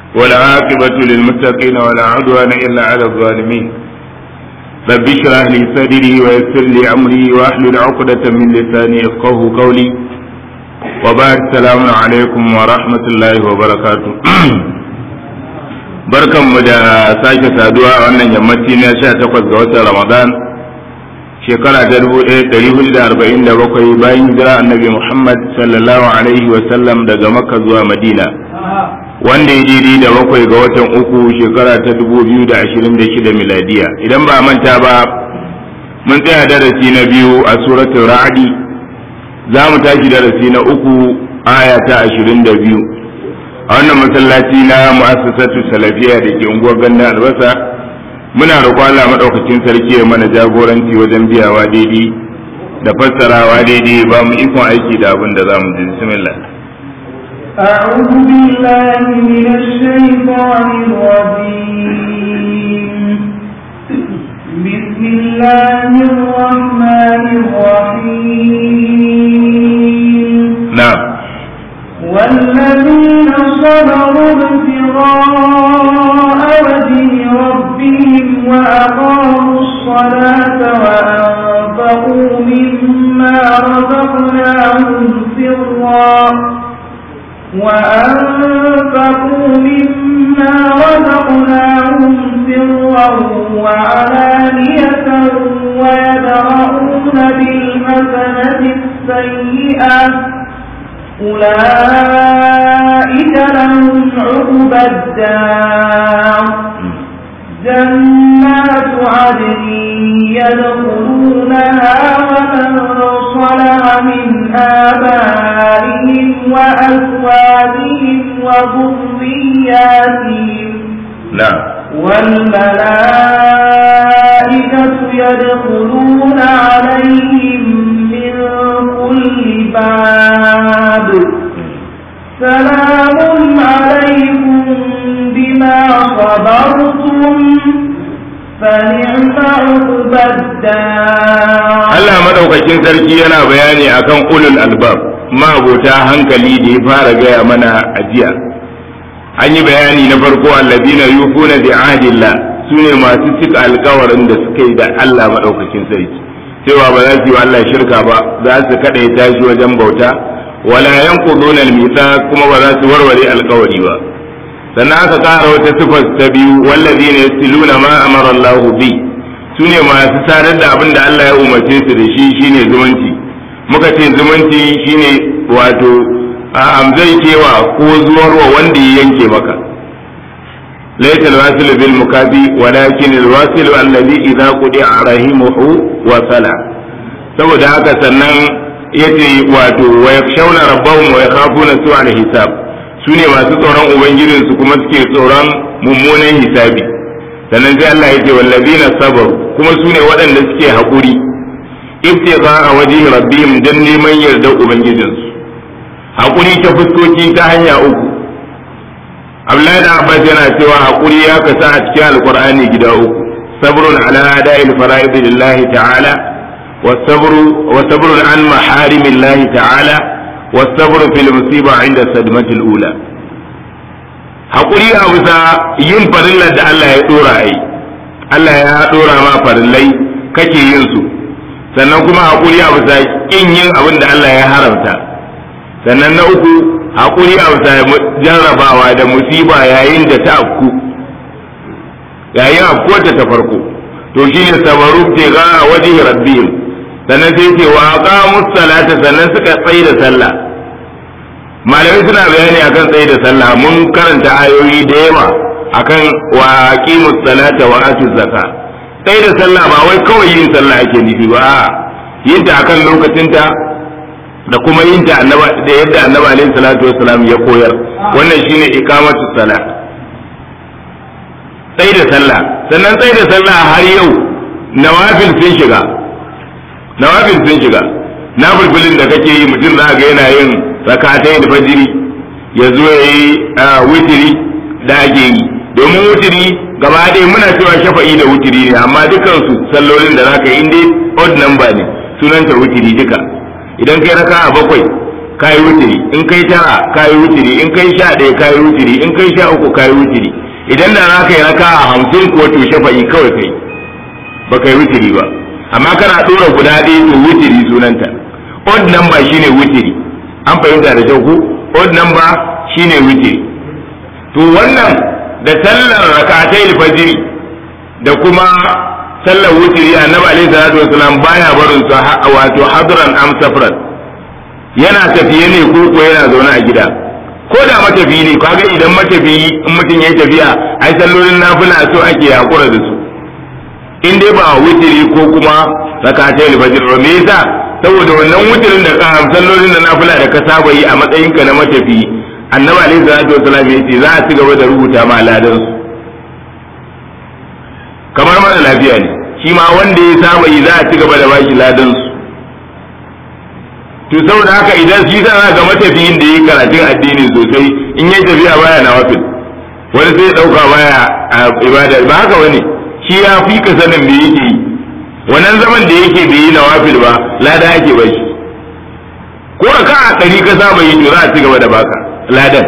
والعاقبة للمتقين ولا عدوان إلا على الظالمين رب اشرح لي صدري ويسر لي أمري واحلل عقدة من لساني يفقه قولي وبعد السلام عليكم ورحمة الله وبركاته barkan mu da sake saduwa a wannan yammaci na 18 ga watan Ramadan shekara ta 1447 bayan hijira annabi Muhammad sallallahu alaihi wa sallam daga Makka zuwa Madina wanda ya daidai da bakwai ga watan uku shekara ta 2026 miladiya idan ba manta ba mun tsaya darasi na biyu a suratul ra'di za mu tashi darasi na uku aya ta 22 a wannan masallaci na mu'assasatu salafiya da ke unguwar ganda albasa muna roƙon Allah madaukakin sarki ya mana jagoranci wajen biyawa daidai da fassarawa daidai ba mu ikon aiki da abin da za mu ji bismillah أعوذ بالله من الشيطان الرجيم بسم الله الرحمن الرحيم na'am والذين صبروا ابتغاء وجه ربهم وأقاموا الصلاة وأنفقوا مما رزقناهم سرا وأنفقوا مما رزقناهم سرا وعلانية ويدرؤون بالحسنة السيئة أولئك لهم عقبى الدار جنات عدن يدخلونها ومن صلح من آبائهم وأزواجهم وذرياتهم na'am والملائكة يدخلون عليهم من كل باب سلام عليكم بما صبرتم فنعم عقبى الدار Allah madaukakin sarki yana bayani akan ulul albab ma'abota hankali da ya fara gaya mana a jiya an yi bayani na farko allazina yufuna bi ahdillah sune masu cika alkawarin da suka yi da Allah madaukakin sarki cewa ba za su yi wa Allah shirka ba za su kada ya tashi wajen bauta wala yanquduna al kuma ba za su warware alkawari ba sannan aka kara wata sifar ta biyu wallazina yasiluna ma amara Allah bi su ne masu sadar da abin da Allah ya umarce su da shi shine zumunci muka ce zumunci shine wato a amzai kewa ko zuwarwa wanda ya yanke maka laysa alwasilu bil mukafi walakin alwasilu alladhi idza qudi'a rahimuhu wa sala saboda haka sannan yace wato wa yakshawna rabbahum wa yakhafuna su'al hisab su ne masu tsoron ubangijinsu kuma suke tsoron mummunan hisabi sannan sai Allah ya ce wallazina sabaru kuma su ne waɗanda suke haƙuri ibtiqa a waje rabbihim dan neman yardar ubangijinsu haƙuri ta fuskoki ta hanya uku Abdullahi da Abbas yana cewa haƙuri ya kasa a cikin alqur'ani gida uku sabrun ala ada'il fara'id lillahi ta'ala wa sabru wa sabrun an maharimillahi ta'ala wa sabru fil musiba 'inda sadmatil ula haƙuri a bisa yin farillar da Allah ya ɗora a yi Allah ya ɗora ma farillai kake yin su sannan kuma haƙuri a bisa ƙin yin abin da Allah ya haramta sannan na uku haƙuri a bisa jarrabawa da musiba yayin da ta afku yayin afkuwarta ta farko to shine sabaru ke ga a wajen rabbihim sannan sai ce wa aqamus salata sannan suka tsaye da sallah malamai suna bayani akan tsaye da sallah mun karanta ayoyi da yawa akan wa aqimus salata wa atuz zaka tsaye da sallah ba wai kawai yin sallah ake nufi ba a yin ta akan lokacinta da kuma yin ta annaba da yadda annabi alaihi salatu wassalam ya koyar wannan shine iqamatu salah tsaye da sallah sannan tsaye da sallah har yau nawafil sun shiga nawafil sun shiga nafilfilin da kake yi mutum za ga yana yin rakatai da fajiri ya zo ya yi wutiri da ake yi domin wutiri gaba ɗaya muna cewa shafa'i da wutiri ne amma dukansu sallolin da zaka yi dai odd number ne sunanta wutiri duka idan kai raka a bakwai kayi wutiri in kai tara kayi wutiri in kai sha ɗaya kayi wutiri in kai sha uku kayi wutiri idan da za ka yi raka a hamsin ko to shafa'i kawai kai ba kai wutiri ba amma kana ɗora guda ɗaya to wutiri sunanta odd number shine wutiri an fahimta da kyau ku odd number shine wutiri to wannan da sallar rakatai fajiri da kuma sallar wutiri annabi alaihi salatu wasalam baya barin su wato hadran am safran yana tafiye ne ko ko yana zaune a gida ko da matafi ne kaga idan matafi in mutum yayi tafiya ai sallolin nafila so ake hakura da su in dai ba wutiri ko kuma rakatai fajr ba me yasa saboda wannan wutirin da ka sallolin da nafila da ka saba yi a matsayin ka na matafi annabi alaihi salatu wasalam yace za a ci gaba da rubuta ma ladan su kamar mara lafiya ne shi ma wanda ya saba yi za a ci gaba da bashi ladan su to saboda haka idan shi sana ga matafiyin da yi karatun addini sosai in yi tafiya baya na wafil wani sai dauka baya a ibada ba haka wani shi ya fi ka sanin me yake yi wannan zaman da yake bai yi na wafil ba lada ake ba shi ko ka a ɗari ka saba yi to za a ci gaba da baka ladan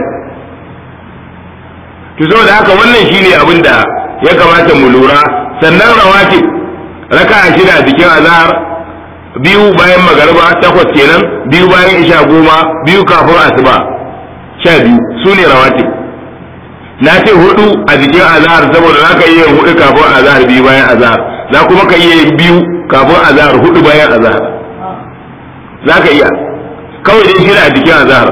to saboda haka wannan shine abin da ya kamata mu lura sannan rawatib raka'a shida cikin azhar biyu bayan magariba takwas kenan biyu bayan isha goma biyu kafin asuba sha biyu su ne rawatib na ce hudu a jikin azhar saboda za ka iya yin hudu kafin azhar biyu bayan azhar za kuma ka iya yin biyu kafin azhar hudu bayan azhar za ka iya kawai dai shida a jikin azhar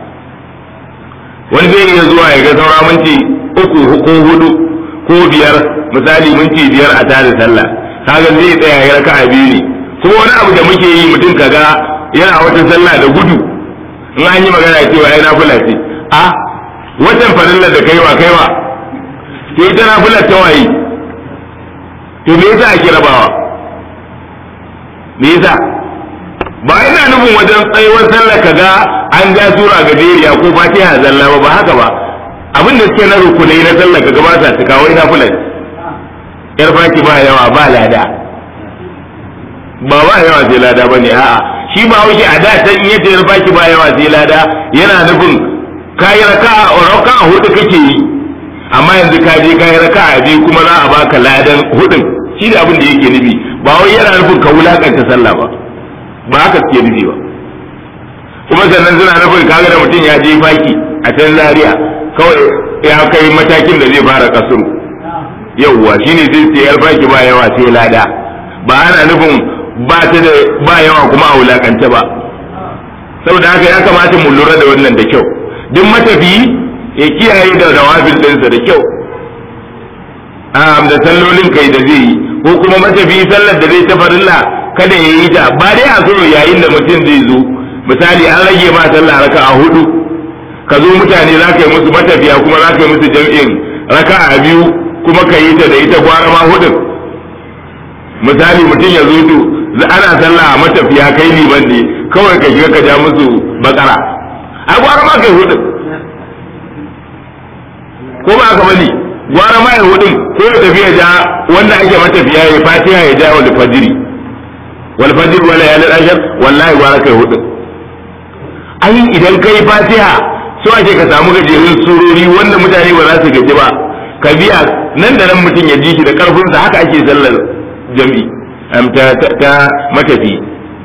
wani zai iya zuwa ya ga saura minti uku ko hudu ko biyar misali minti biyar a tare sallah kaga zai tsaya ya raka'a biyu ne kuma wani abu da muke yi mutum kaga yana wata sallah da gudu in an yi magana cewa ai nafila ce a watan farillar da kaiwa kaiwa to ita nafilar ta waye to me yasa ake rabawa me yasa ba ina nufin wajen tsayuwar sallar kaga an ja sura gajeriya ko fatiha zalla ba ba haka ba abin da suke na rukunai na sallar kaga ba sa cika wai nafilar yar faki ba yawa ba lada ba ba yawa sai lada bane a'a shi ba wuce a da ta in yace yar faki ba yawa sai lada yana nufin kayi raka'a raka'a hudu kake yi amma yanzu ka je kayi raka'a biyu kuma za a baka ladan hudun shi da abin da yake nufi ba wai yana nufin ka wulakanta sallah ba ba haka suke nufi ba kuma sannan suna nufin kaga da mutum ya je faki a can zaria kawai ya kai matakin da zai fara kasuru yauwa shine sai sai yar baki ba yawa sai lada ba ana nufin ba ta da ba yawa kuma a wulakance ba saboda haka ya kamata mu lura da wannan da kyau duk matafiyi ya kiyaye da rawafin ɗinsa da kyau da sallolin kai da zai yi ko kuma matafiyi sallar da zai ta farilla kada ya yi ta ba dai a so yayin da mutum zai zo misali an rage ma sallah raka a hudu ka zo mutane za ka yi musu matafiya kuma za ka yi musu jam'in raka a biyu kuma ka yi ta da ita gwara ma hudun misali mutum ya zo to ana sallah a matafiya kai liman ne kawai ka shiga ka ja musu bakara a gwara ma kai hudun ko ba ka bane gwara ma ya hudun ko ya tafi ya ja wanda ake matafiya ya fatiha ya ja wal fajiri wal fajiri wala ya ashar wallahi gwara kai hudun ai idan kai fatiha so ake ka samu gajerun surori wanda mutane ba za su gaji ba ka biya nan da nan mutum ya ji shi da karfinsa haka ake sallar jam'i ta matafi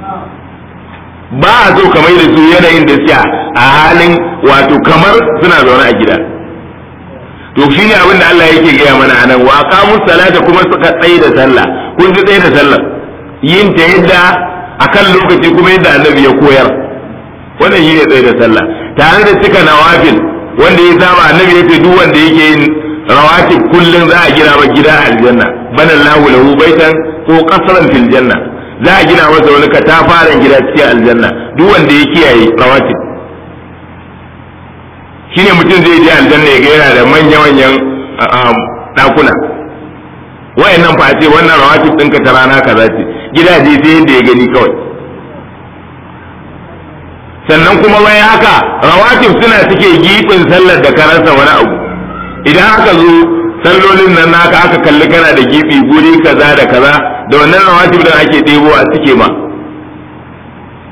ba a so kamar da su yanayin da suke a halin wato kamar suna zaune a gida to shi ne abin da Allah yake gaya mana a nan wa aqamus salata kuma suka tsaye da sallah kun ji tsaye da sallah yin ta yadda akan lokaci kuma yadda annabi ya koyar wannan shi ne tsaye da sallah tare da cika nawafil wanda ya saba annabi ya ce duk wanda yake yin rawatib kullum za a gina masa gida a aljanna bana lahu lahu baitan ko qasran fil janna za a gina masa wani katafaren gida cikin aljanna duk wanda ya kiyaye rawatib shine mutum zai je aljanna ya ga yana da manya manyan dakuna wayannan fa ce wannan rawatib ɗinka ta rana kaza ce gidaje sai yadda ya gani kawai sannan kuma bayan haka rawatib suna cike gifin sallar da karasa wani abu idan aka zo sallolin nan naka aka kalli kana da gibi guri kaza da kaza da wannan rawatib da ake ɗebo a cike ma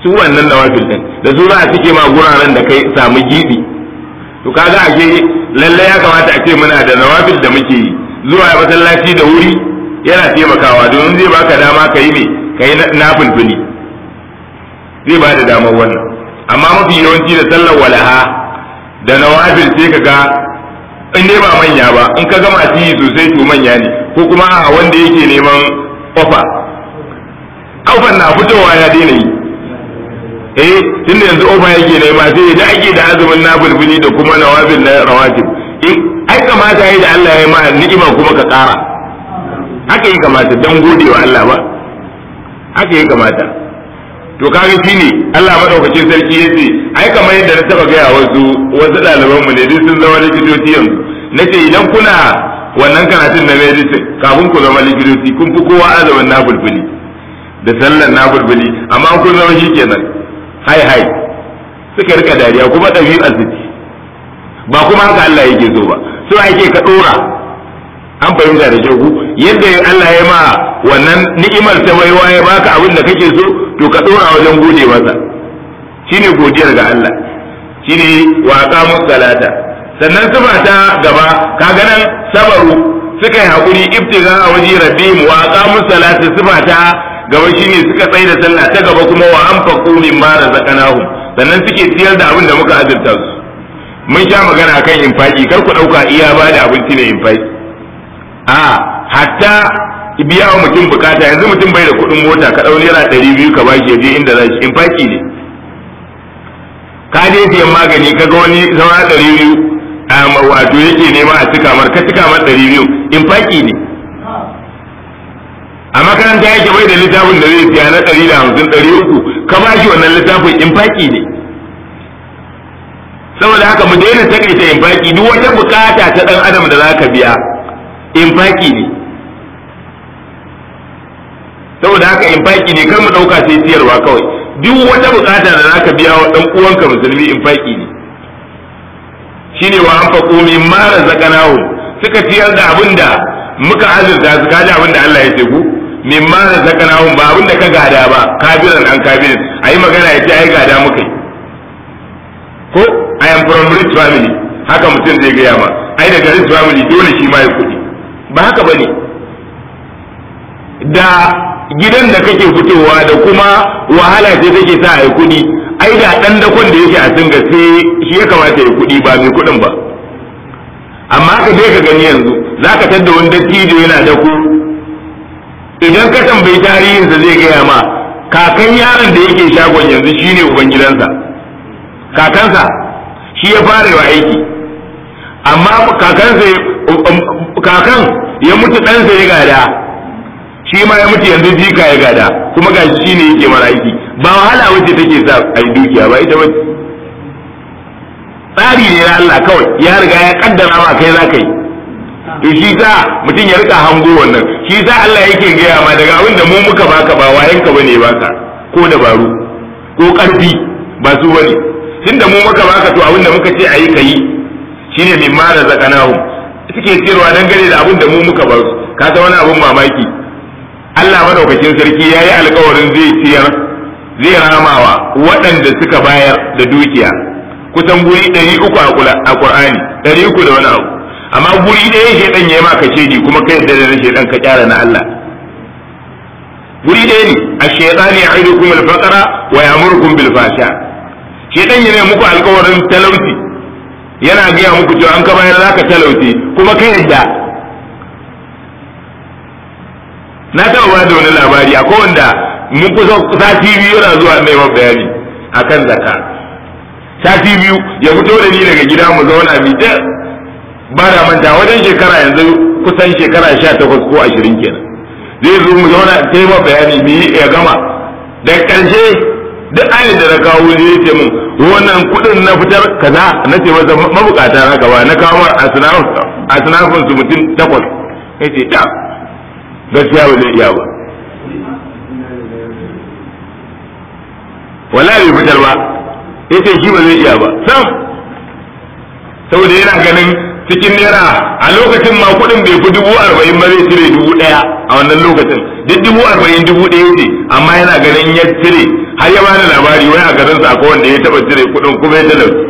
su wannan nawafil din da su za a cike ma guraren da kai samu gibi to kaga ake lalle ya kamata a ce muna da nawafil da muke yi zuwa masallaci da wuri yana taimakawa domin zai baka dama ka yi ne ka yi nafilfili zai ba da damar wannan amma mafi yawanci da sallar walaha da nawafil sai ka ga in dai ba manya ba in ka gama ci sosai to manya ne ko kuma a wanda yake neman ofa ofan na fitowa ya daina yi eh tunda yanzu ofa yake nema sai da ake da azumin nafilfili da kuma nawafil na rawatib in ai kamata yi da Allah ya ma ni'ima kuma ka kara haka yi kamata dan gode wa Allah ba haka yi kamata to kaga shine Allah madaukakin sarki yace ai kamar yadda na taba gaya wasu wasu ɗaliban mu ne duk sun zama likitoci yanzu nace idan kuna wannan karatun na medicine kafin ku zama likitoci kun fi kowa azumin nafulfuli da sallar nafulfuli amma kun zama shikenan hai hai suka rika dariya kuma ɗabi'ar su ba kuma haka Allah yake so ba so ake ka dora an fahimta da kyau yadda Allah ya ma wannan ni'imar ta baiwa ya baka abin da kake so to ka dora wajen gode masa shine godiyar ga Allah shine wa aqamu salata sannan sifa ta gaba kaga nan sabaru suka yi hakuri ibtiga a waje rabbihim wa aqamu salata sifa ta gaba shine suka tsaya da sallah ta gaba kuma wa anfaqu mimma razaqnahum sannan suke ciyar da abin da muka azurta su mun sha magana kan infaki kar ku dauka iya ba da abinci ne infaki a hatta biya wa mutum bukata yanzu mutum bai da kuɗin mota ka ɗau naira ɗari biyu ka bashi ya je inda za shi infaki ne ka je siyan magani ka ga wani saura ɗari biyu wato yake nema a cika mar ka cika mar ɗari biyu infaki ne a makaranta yake bai da littafin da zai siya na ɗari da hamsin ɗari uku ka bashi wannan littafin infaki ne saboda haka mu daina takaita infaki duk wata bukata ta dan adam da zaka biya infaki ne saboda haka infaki ne kar mu dauka sai siyarwa kawai duk wata bukata da zaka biya wa dan uwanka musulmi infaki ne shine wa anfaqu mimma razaqnahu suka ciyar da abinda muka azurta su kaji abinda Allah ya ce ku mimma razaqnahu ba abinda ka gada ba kabiran an kabirin ayi magana ya ce ai gada muka yi ko I am from rich family haka mutum zai gaya ma ai daga rich family dole shi ma ya kuɗi ba haka bane da gidan da kake fitowa da kuma wahala ce take sa ai kuɗi ai da dan dakon da yake a singa sai shi ya kamata ya kuɗi ba mai kuɗin ba amma ka je ka gani yanzu zaka tadda wani dattijo yana da ku idan ka tambayi tarihinsa zai gaya ma kakan yaron da yake shagon yanzu shine uban gidansa kakansa shi ya fara wa aiki amma kakansa kakan ya mutu ɗansa ya gada shi ma ya mutu yanzu jika ya gada kuma ga shi ne yake mara aiki ba wahala wacce take sa a yi dukiya ba ita wacce tsari ne na Allah kawai ya riga ya kaddara ma kai za ka yi to shi sa mutum ya rika hango wannan shi sa Allah yake gaya ma daga abin da mu muka baka ba wayanka bane baka ko dabaru ko karfi ba su bane tunda mu muka baka to abin da muka ce ayi kayi shine min ma da zakanahum suke cewa dangane da abin da mu muka ba su ka san wani abin mamaki Allah madaukakin sarki yayi alƙawarin zai ciyar zai ramawa waɗanda suka bayar da dukiya kusan guri ɗari uku a Qur'ani ɗari uku da wani abu amma guri ɗaya shaidan ya yi maka shedi kuma kai yadda da shaidan ka kyara na Allah guri ɗaya ne a shaitani ya aidu kuma alfaqara wa ya'murukum bil fasha shaidan yana muku alƙawarin talauci yana gaya muku cewa an ka bayar zaka talauci kuma kai yadda na taɓa ba da wani labari akwai wanda mun kusa sati biyu yana zuwa neman bayani akan zakka sati biyu ya fito da ni daga gida mu zauna mi ta ba da manta wajen shekara yanzu kusan shekara sha takwas ko ashirin kenan zai zo mu zauna ta yi bayani mu yi ya gama da ƙarshe duk ayin da na kawo zai ce mun wannan kuɗin na fitar kaza na ce masa mabukata na gaba na kawo a sinafin su mutum takwas ya ce ta gaskiya ba zai iya ba wala bai fitar ba ya ce shi ba zai iya ba sam saboda yana ganin cikin naira a lokacin ma kuɗin bai fi dubu arba'in ba zai cire dubu ɗaya a wannan lokacin duk dubu arba'in dubu ɗaya ce amma yana ganin ya cire har ya bani labari wai a garin sa akwai wanda ya taɓa cire kuɗin kuma ya talauci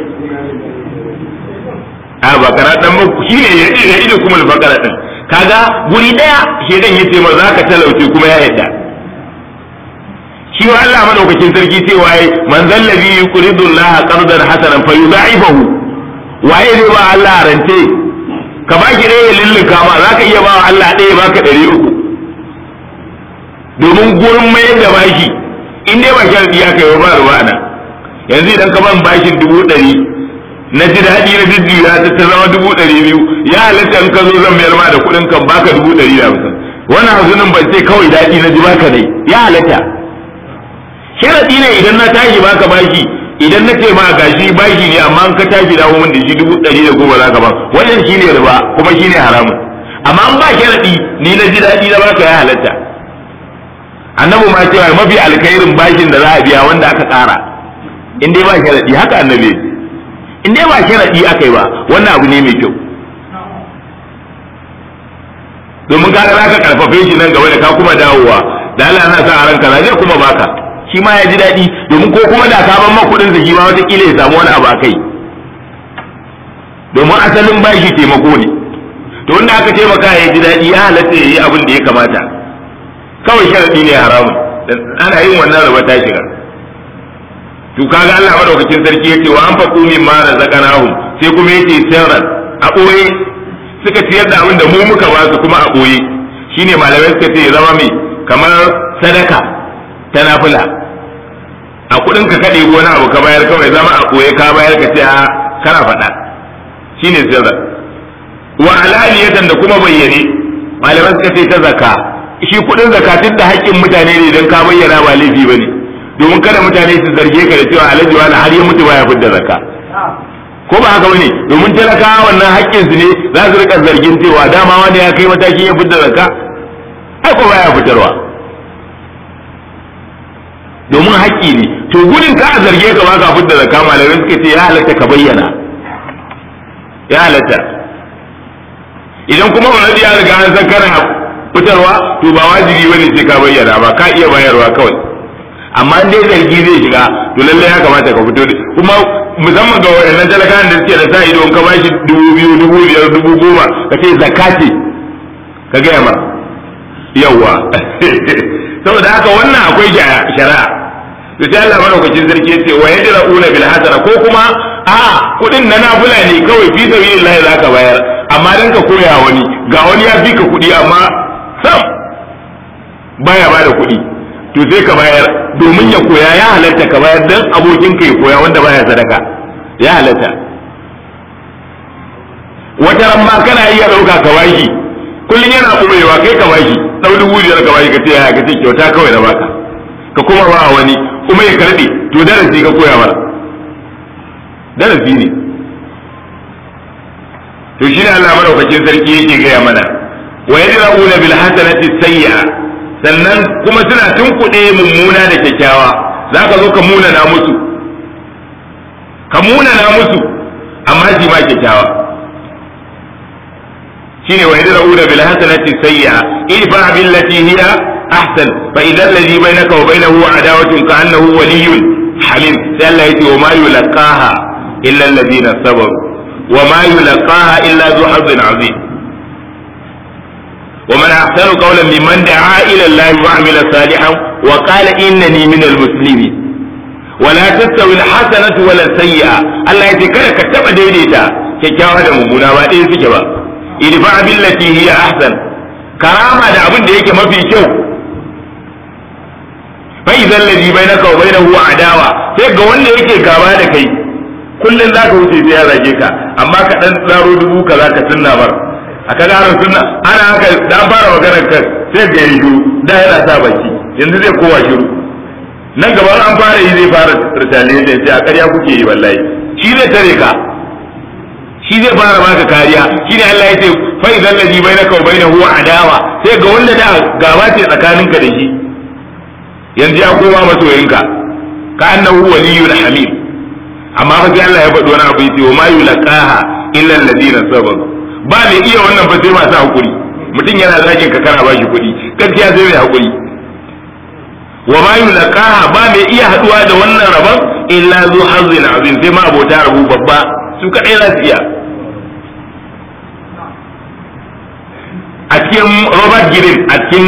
a ba kana dan ba shi ne ya ido kuma alfakara din kaga guri ɗaya shedan ya ce ma za ka talauci kuma ya yadda shi wa Allah madaukakin sarki cewa yayi man zallabi yuridu Allah qardan hasanan fa yudha'ifahu waye zai ba Allah rance ka baki ɗaya ya lulluka ma zaka iya ba Allah ɗaya baka ɗari uku domin gurin mayar da bashi in dai ba sharadi ya kai ba ruwa ana yanzu idan ka ban bashin dubu ɗari na ji daɗi na jujjuya ta ta zama dubu ɗari biyu ya halatta in ka zo zan mayar ma da kuɗin kan baka dubu ɗari da hamsin wannan hazunin ban ce kawai daɗi na ji baka dai ya halatta sharadi ne idan na tashi baka bashi idan na ce ma gashi bashi ne amma in ka tashi dawo min da shi dubu ɗari da goma zaka ba wannan shine riba kuma shine haramun amma an ba sharadi ni na ji daɗi na baka ya halatta annabi ma cewa mafi alkhairin bashin da za a biya wanda aka tsara in dai ba sharadi haka annabi in dai ba sharadi aka yi ba wannan abu ne mai kyau domin kaga za ka karfafe shi nan gaba da ka kuma dawowa da Allah na sa a ranka zai kuma baka shi ma ya ji daɗi domin ko kuma da ka ban kuɗin sa shi ma wataƙila ya samu wani abu a kai domin asalin bashi taimako ne to wanda aka taimaka ya ji daɗi ya halatta ya yi abin da ya kamata kawai sharaɗi ne haramun ana yin wannan raba ta shiga to kaga Allah madaukakin sarki yace wa an faqu min ma razaqnahum sai kuma yace sirran a ɓoye suka ciyar da abin da mu muka ba su kuma a ɓoye shine malamai suka ce zama mai kamar sadaka ta nafila a kudin ka kade wani abu ka bayar kawai zama a koye ka bayar ka ce a kana faɗa shine sirra wa alaniyatan da kuma bayyane malaman suka ce ta zakka shi kudin zakatin da haƙƙin mutane ne don ka bayyana ba laifi bane domin kada mutane su zarge ka da cewa alhaji wani har ya mutu baya fidda zakka ko ba haka bane domin talakawa wannan haƙƙin su ne za su rika zargin cewa dama wani ya kai matakin ya fidda zakka ai ko baya fitarwa domin haƙƙi ne to gudun ka a zarge ka ba ka fidda zakka malamai suka ce ya halatta ka bayyana ya halatta idan kuma wani ya riga an san kana fitarwa to ba wajibi bane sai ka bayyana ba ka iya bayarwa kawai amma in dai zargi zai shiga to lalle ya kamata ka fito kuma musamman ga waɗannan talakawan da suke da sa ido ka bashi dubu biyu dubu biyar dubu goma ka ce zakka ce ka gaya ma yawwa saboda haka wannan akwai shari'a to sai Allah madaukakin sarki ya ce wa yadra'una bil hasana ko kuma a kudin na nafila ne kawai fi sabilillah zaka bayar amma dan ka koya wani ga wani ya fi ka kudi amma sam baya ba da kudi to sai ka bayar domin ya koya ya halatta ka bayar dan abokin ka ya koya wanda baya sadaka ya halatta wata ran ma kana iya dauka ka bashi kullun yana kubewa kai ka bashi dau dubu biyar ka bashi ka ce ya ka ce kyauta kawai na baka ka kuma ba wani kuma ya karbe to darasi ka koya mara darasi ne to shi ne Allah madaukakin sarki yake gaya mana wa yadra'una bil hasanati sayyi'a sannan kuma suna tunkuɗe mummuna da kyakkyawa zaka zo ka muna na musu ka muna na musu amma shi ma kyakkyawa shine wa yadra'una bil hasanati sayyi'a idfa billati hiya ahsan fa idza alladhi bainaka wa bainahu adawatun ka'annahu waliyyun hamim sai Allah yace wa ma yulqaha illa alladhina sabaru wa ma yulqaha illa dhu hazzin azim ومن أحسن قولا ممن دعا إلى الله وعمل صالحا وقال إنني من المسلمين ولا تستوي الحسنة ولا السيئة الله يتكلم كتب ديديتا كيكاوا da mummuna ba ɗaya suke ba idfa billati hiya ahsan karama da abin da yake mafi kyau fa idan ladhi bainaka wa bainahu adawa sai ga wanda yake gaba da kai kullun zaka wuce sai ya zage ka amma ka dan tsaro dubu ka zaka tunna bar a kaga harin sunna ana haka da an fara maganar kan sai ga yi da yana sa baki yanzu zai kowa shiru nan gaban an fara yi zai fara ritale da sai a ƙarya kuke yi wallahi shi zai tare ka shi zai fara baka kariya shi ne Allah ya ce fa idan ladhi bainaka wa bainahu adawa sai ga wanda da gaba ce tsakaninka da shi yanzu ya koma masoyinka ka annahu waliyyun hamim amma fa sai Allah ya faɗi wani abu yace wa ma yulqaha illa alladhina sabaru ba mai iya wannan ba sai masu hakuri mutum yana zagin ka kana bashi kuɗi gaskiya sai mai hakuri wa ma yulqaha ba mai iya haduwa da wannan rabon illa zu hazzin azim sai ma abota rabu babba su kadai za su iya a cikin Robert Girin a cikin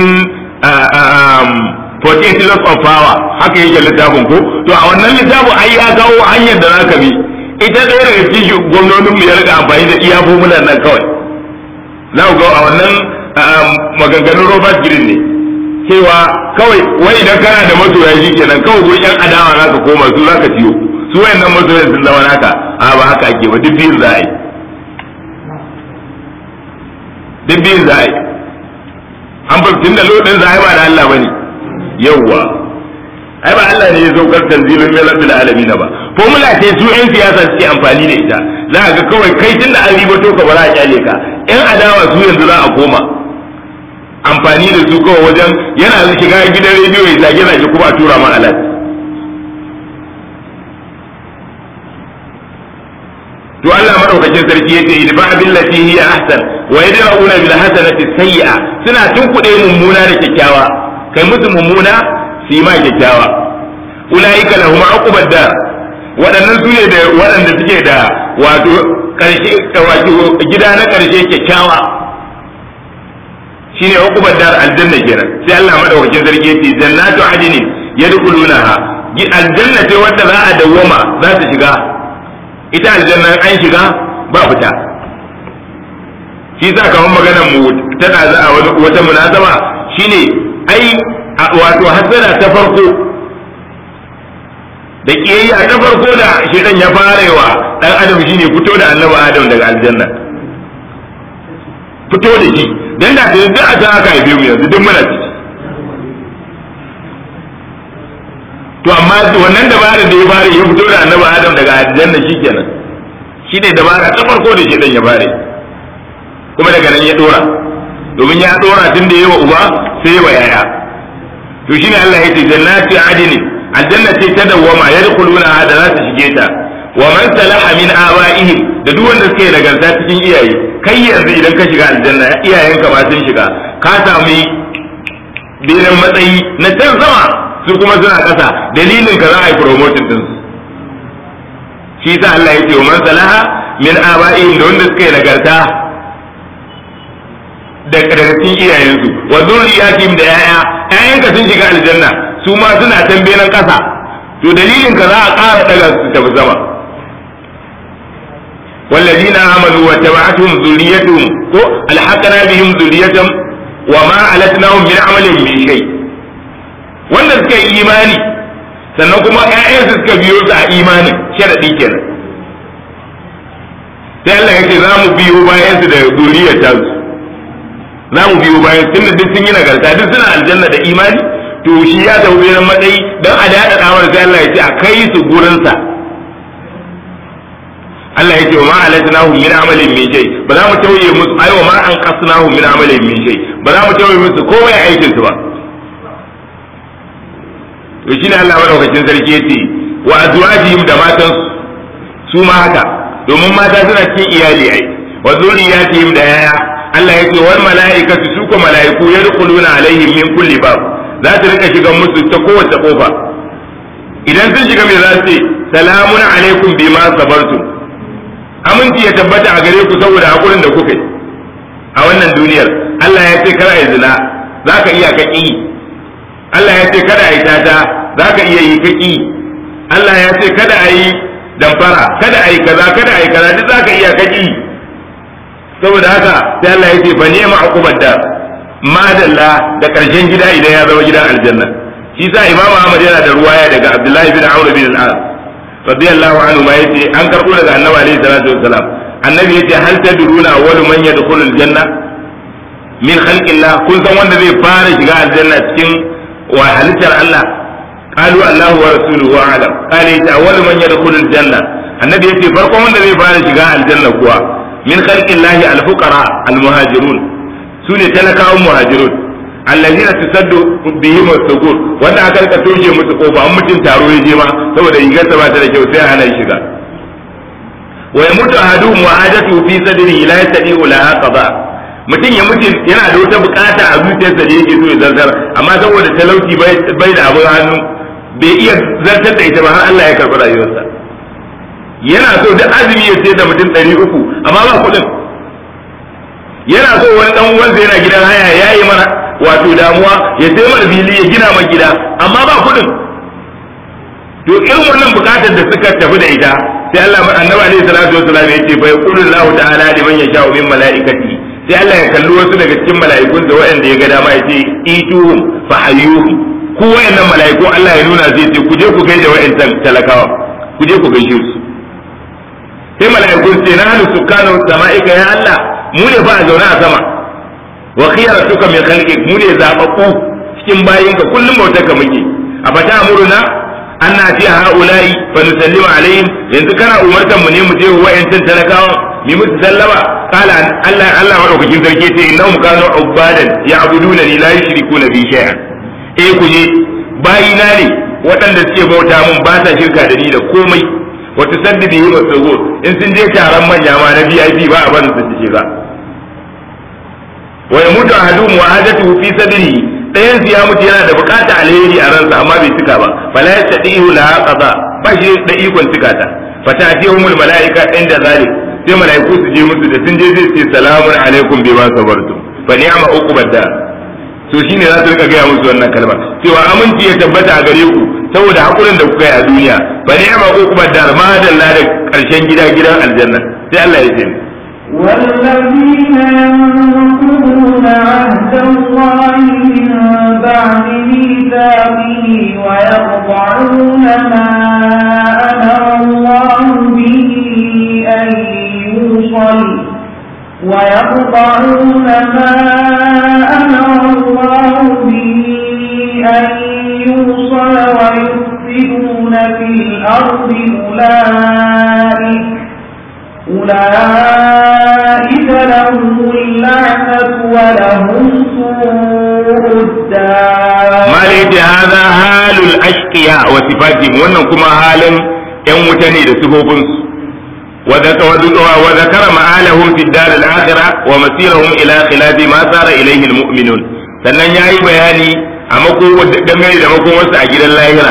48 laws of power haka yake littafin ko to a wannan littafin ai ya kawo hanyar da zaka bi ita ɗaya daga cikin gwamnonin mu ya rika amfani da iya formulan nan kawai za ku ga a wannan maganganun Robert Girin ne cewa kawai wai idan kana da masoya shi kenan kawai gurin yan adawa za ka koma su za ka ciyo su wayannan masoyan sun zama naka a ba haka ake ba duk biyun za a yi duk biyun za a yi an fahimci da lodin za a yi ba da Allah ba ne yawwa ai ba Allah ne ya saukar tanzilin mai rabbil alamin ba formula ce su yan siyasa suke amfani da ita za ka ga kawai kai tunda an ribato ka ba za a kyale ka yan adawa su yanzu za a koma amfani da su kawai wajen yana shiga gidan rediyo ya zage zage kuma a tura ma alat to Allah madaukakin sarki yace idfa billati hiya ahsan wa yadra'una bil hasanati sayyi'a suna tunkuɗe mummuna da kyakkyawa kai musu mummuna su yi ma kyakkyawa ulaika lahum uqbad dar waɗannan su ne da waɗanda suke da wato karshe wato gida na karshe kyakkyawa shine uqbad dar aljanna kenan sai Allah madaukakin sarki yace jannatu adnin yadkhulunaha aljanna ce wanda za a dawwama za ta shiga ita aljanna an shiga ba fita shi sa kamar maganar mu tana za a wata munasaba shine ai wato hasana ta farko da kiyayya ta farko da shedan ya farewa dan adam shine fito da annabi adam daga aljanna fito da shi dan da duk a ta aka haife mu yanzu duk muna ciki to amma wannan dabarar da ya fara ya fito da annabi adam daga aljanna shikenan shi ne dabara ta farko da shedan ya fare kuma daga nan ya dora domin ya dora tun da yawa uba sai wa yaya to shine Allah ya ce jannati adini aljanna ce ta dawwama yadkhuluna da za su shige ta wa man salaha min abaihim da duk wanda suke nagarta cikin iyaye kai yanzu idan ka shiga aljanna iyayenka ma sun shiga ka sami benin matsayi na can sama su kuma suna ƙasa dalilin ka za a yi promotion din su shi sa Allah ya ce wa man salaha min abaihim da wanda suka yi nagarta da cikin iyayensu wa zurriyatihim da yaya yayanka sun shiga aljanna su ma suna can benin ƙasa to dalilin ka za a ƙara daga su tafi sama والذين آمنوا وتبعتهم ذريتهم ألحقنا بهم ذريتهم وما ألتناهم من عملهم من شيء wanda suka yi imani sannan kuma ‘ya'yansu suka biyo su a imanin sharaɗi kenan sai Allah ya ce za mu biyo bayan su da zuriyar ta su za mu biyo bayan tunda duk sun yi nagarta duk suna aljanna da imani to shi ya tafi bayan matsayi don a daɗa ɗawar sai Allah ya ce a kai su gurinsa Allah ya ce wa ma alatnahu min amalin min shay ba za mu tauye musu ai wa ma an qasnahu min amalin min shay ba za mu tauye musu komai aikin su ba to shine Allah madaukakin sarki yace wa azwajihim da matan su ma haka domin mata suna cikin iyali ai wa zuriyatihim da yaya Allah yace wal malaikatu su ko malaiku yadkhuluna alaihim min kulli bab za ta rika shiga musu ta kowace kofa idan sun shiga me za su ce salamun alaikum bima sabartum aminci ya tabbata a gare ku saboda hakurin da kuka yi a wannan duniyar Allah ya ce kada yi zina za ka iya kaki Allah ya ce kada yi tata za ka iya yi kaki Allah ya ce kada a yi damfara kada a yi kaza kada a yi kaza duk za ka iya kaki saboda haka sai Allah ya ce fa ni'ma uqubad da madalla da karshen gida idan ya zama gidan aljanna shi sa Imam Ahmad yana da ruwaya daga Abdullahi bin Amr bin al-As radiyallahu anhu ma yace an karbo daga annabi alaihi salatu wassalam annabi yace hal tadruna awwalu man yadkhulul janna min khalqillah kun san wanda zai fara shiga aljanna cikin wa halittar Allah qalu Allahu wa rasuluhu a'lam qala yace awwalu man yadkhulul janna annabi yace farkon wanda zai fara shiga aljanna kuwa min khalqillah al-fuqara al-muhajirun sune talakawan muhajirun allazina tusaddu bihim as-sugur wanda aka rika toshe musu kofa an mutum taro ya je ma saboda rigarsa ba ta da kyau sai hana shiga wa yamutu ahaduhum wa hajatu fi sadrihi la yastati'u laha qada mutum ya mutu yana da wata bukata a zuciyarsa da yake so ya zartar amma saboda talauci bai da abin hannu bai iya zartar da ita ba har Allah ya karɓi rayuwarsa yana so duk azumi ya sayar da mutum ɗari uku amma ba kuɗin yana so wani ɗan uwansa yana gidan haya ya yi mana wato damuwa ya sai mana fili ya gina mana gida amma ba kuɗin to irin wannan bukatar da suka tafi da ita sai Allah annabi alaihi salatu wasallam ya ce fa yaqulu Allah ta'ala liman yasha'u min malaikati sai Allah ya kalli wasu daga cikin mala'ikun da waɗanda ya ga dama ya ce ituhum fa hayyuhum ku wayannan mala'iku Allah ya nuna zai ce ku je ku gaida wayannan talakawa ku je ku gaishe su sai mala'ikun ce na hannu sukanu sama'ika ya Allah mu ne fa a zaune a sama wa khiyaratuka min khalqik mu ne zababbu cikin bayinka kullum bautar ka muke a fata amuruna an na fi ha'ula'i fa nusallimu alaihim yanzu kana umartan mu ne mu je wayancan talakawa mi musu sallama qala Allah Allah madaukakin sarki ce innahum kanu ubadan ya'buduna ni la yushrikuna bi shay'an eh ku je bayina ne waɗanda suke bauta mun ba sa shirka da ni da komai wata saddidi yi masu in sun je taron manya ma na VIP ba a barin su shiga wa yamutu ahadum wa hajatu fi sadrihi ɗayan su ya mutu yana da bukata alheri a ransa amma bai cika ba fala yastati'u la qada ba shi da ikon cika ta fata'tihumul malaika inda zalik sai malaiku su je musu da sun je zai ce salamun alaikum bima sabartum fa ni'ma uqbad da to shine za su rika gaya musu wannan kalmar cewa aminci ya tabbata a gare ku saboda hakurin da kuka yi a duniya fa ni'ma uqbad dar ma dalla da karshen gida gidan aljanna sai Allah ya ce والذين ينقضون عهد الله من بعد ميثاقه ويقطعون ما أمر الله به أن يوصل ويقطعون ما أمر الله به أن يوصل ويفسدون في الأرض أولئك أولئك لهم اللعنة ولهم سوء الدار ما ليت هذا حال الأشقياء وصفاتهم wannan kuma halin ‘yan wuta ne da sifofinsu وذكر مآلهم في الدار الآخرة ومسيرهم إلى خلاف ما صار إليه المؤمنون sannan ya yi bayani a dangane da makomarsa a gidan lahira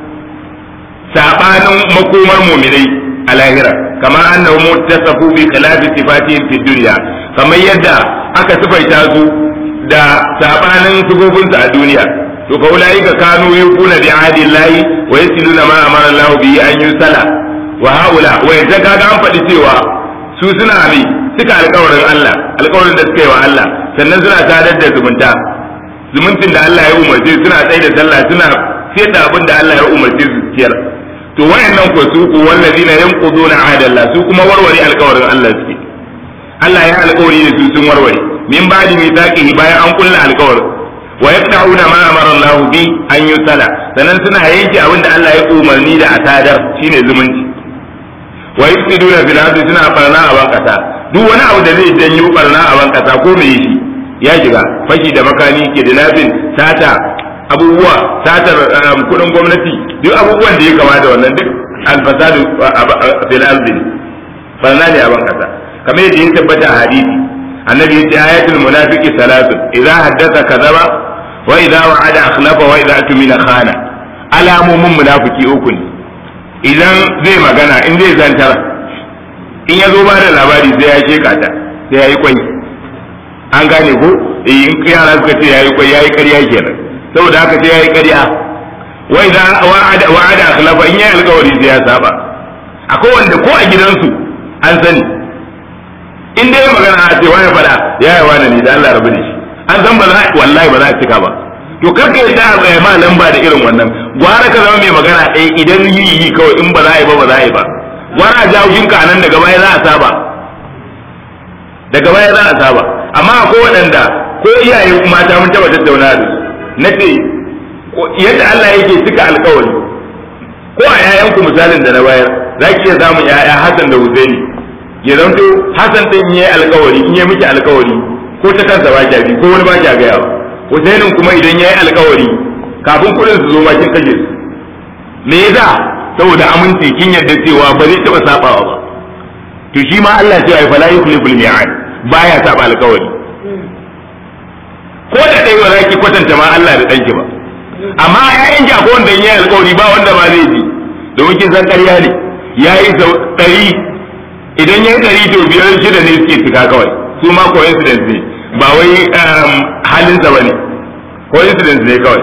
saɓanin makomar muminai a lahira kamar annahu muttasafu bi khilafi sifatihim fi dunya kamar yadda aka sifaita su da saɓanin sifofinsu a duniya to fa ulaika kanu yufuna bi ahdillahi wa yasiluna ma amara Allah bihi an yusala wa haula wa yanzu kaga an faɗi cewa su suna bi suka alƙawarin Allah alƙawarin da suka yi wa Allah sannan suna sadar da zumunta zumuncin da Allah ya umarce suna tsaye da sallah suna siyar da abin da Allah ya umarce su ciyar to wayannan ko su ku wallazina yanquduna ahadallah su kuma warware alƙawarin Allah suke Allah ya alƙawari da su sun warware min ba'di mithaqihi bayan an kulla alƙawarin wa yaqta'una ma amara Allah bi an yusala sannan suna yanke abin da Allah ya umarni da asadar shine zumunci wa yufsiduna fil ardi suna barna a bankasa duk wani abu da zai janyo barna a bankasa ko me shi ya shiga fashi da makani ke da lafin sata abubuwa satar kudin gwamnati duk abubuwan da ya kama da wannan duk alfasadu fil ardi barna ne a bankasa kamar yadda ya tabbata a hadisi annabi ya ce ayatul munafiqi salatu idza haddatha kadhaba wa idza wa'ada akhlafa wa idza atmina khana alamomin munafiki uku ne idan zai magana in zai zantar in ya zo ba da labari sai ya sheka ta sai ya yi kwai an gane ko in yara suka ce ya yi kwai ya yi karya kenan saboda haka sai ya yi karya wa idan wa'ada akhlafa in ya yi alkawari sai ya saba akwai wanda ko a gidansu an sani in dai magana a ce wani fada ya yi wani ne da Allah rabu da shi an san ba za wallahi ba za a cika ba to karka yadda a tsaye ma lamba da irin wannan gwara ka zama mai magana ɗaya idan yi yi kawai in ba za a yi ba ba za a yi ba gwara jawo jinka nan daga baya za a saba daga baya za a saba amma akwai waɗanda ko iyaye mata mun taɓa tattauna da na ce yadda Allah yake cika alkawari ko a yayanku misalin da na bayar za ki iya samun yaya Hassan da Husaini ya zanto Hassan din yi alkawari in yi miki alkawari ko ta kansa ba kya bi ko wani ba kya gaya ba Husainin kuma idan ya yi alkawari kafin kuɗin su zo ma kin kashe su me yasa saboda aminci kin yarda cewa ba zai taɓa sabawa ba to shi ma Allah ce ai fala yukhliful mi'ad baya saba alƙawari ko da dai ba za ki kwatanta ma Allah da danki ba amma ƴaƴan ki akwai wanda yayi alƙawari ba wanda ba zai ji domin kin san ƙarya ne yayi sau ɗari idan yayi ɗari to biyar shida ne suke cika kawai su ma coincidence ne ba wai halinsa ba ne coincidence ne kawai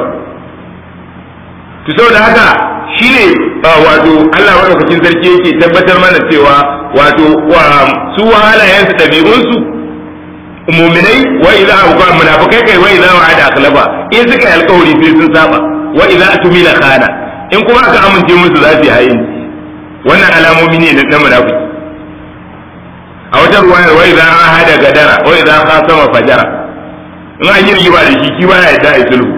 to saboda haka shi ne wato Allah maɗaukakin sarki yake tabbatar mana cewa wato su halayensu ɗabi'unsu muminai wa idza abuka munafikai kai wa idza wa'ada akhlafa in suka yi alƙawari sai sun saba wa idza atumila khana in kuma aka amince musu za su yi hayin wannan alamomi ne na munafiki a wata ruwayar wa idza ahada gadara wa idza khasama fajara in an yi rigima da shi ki baya yadda a sulhu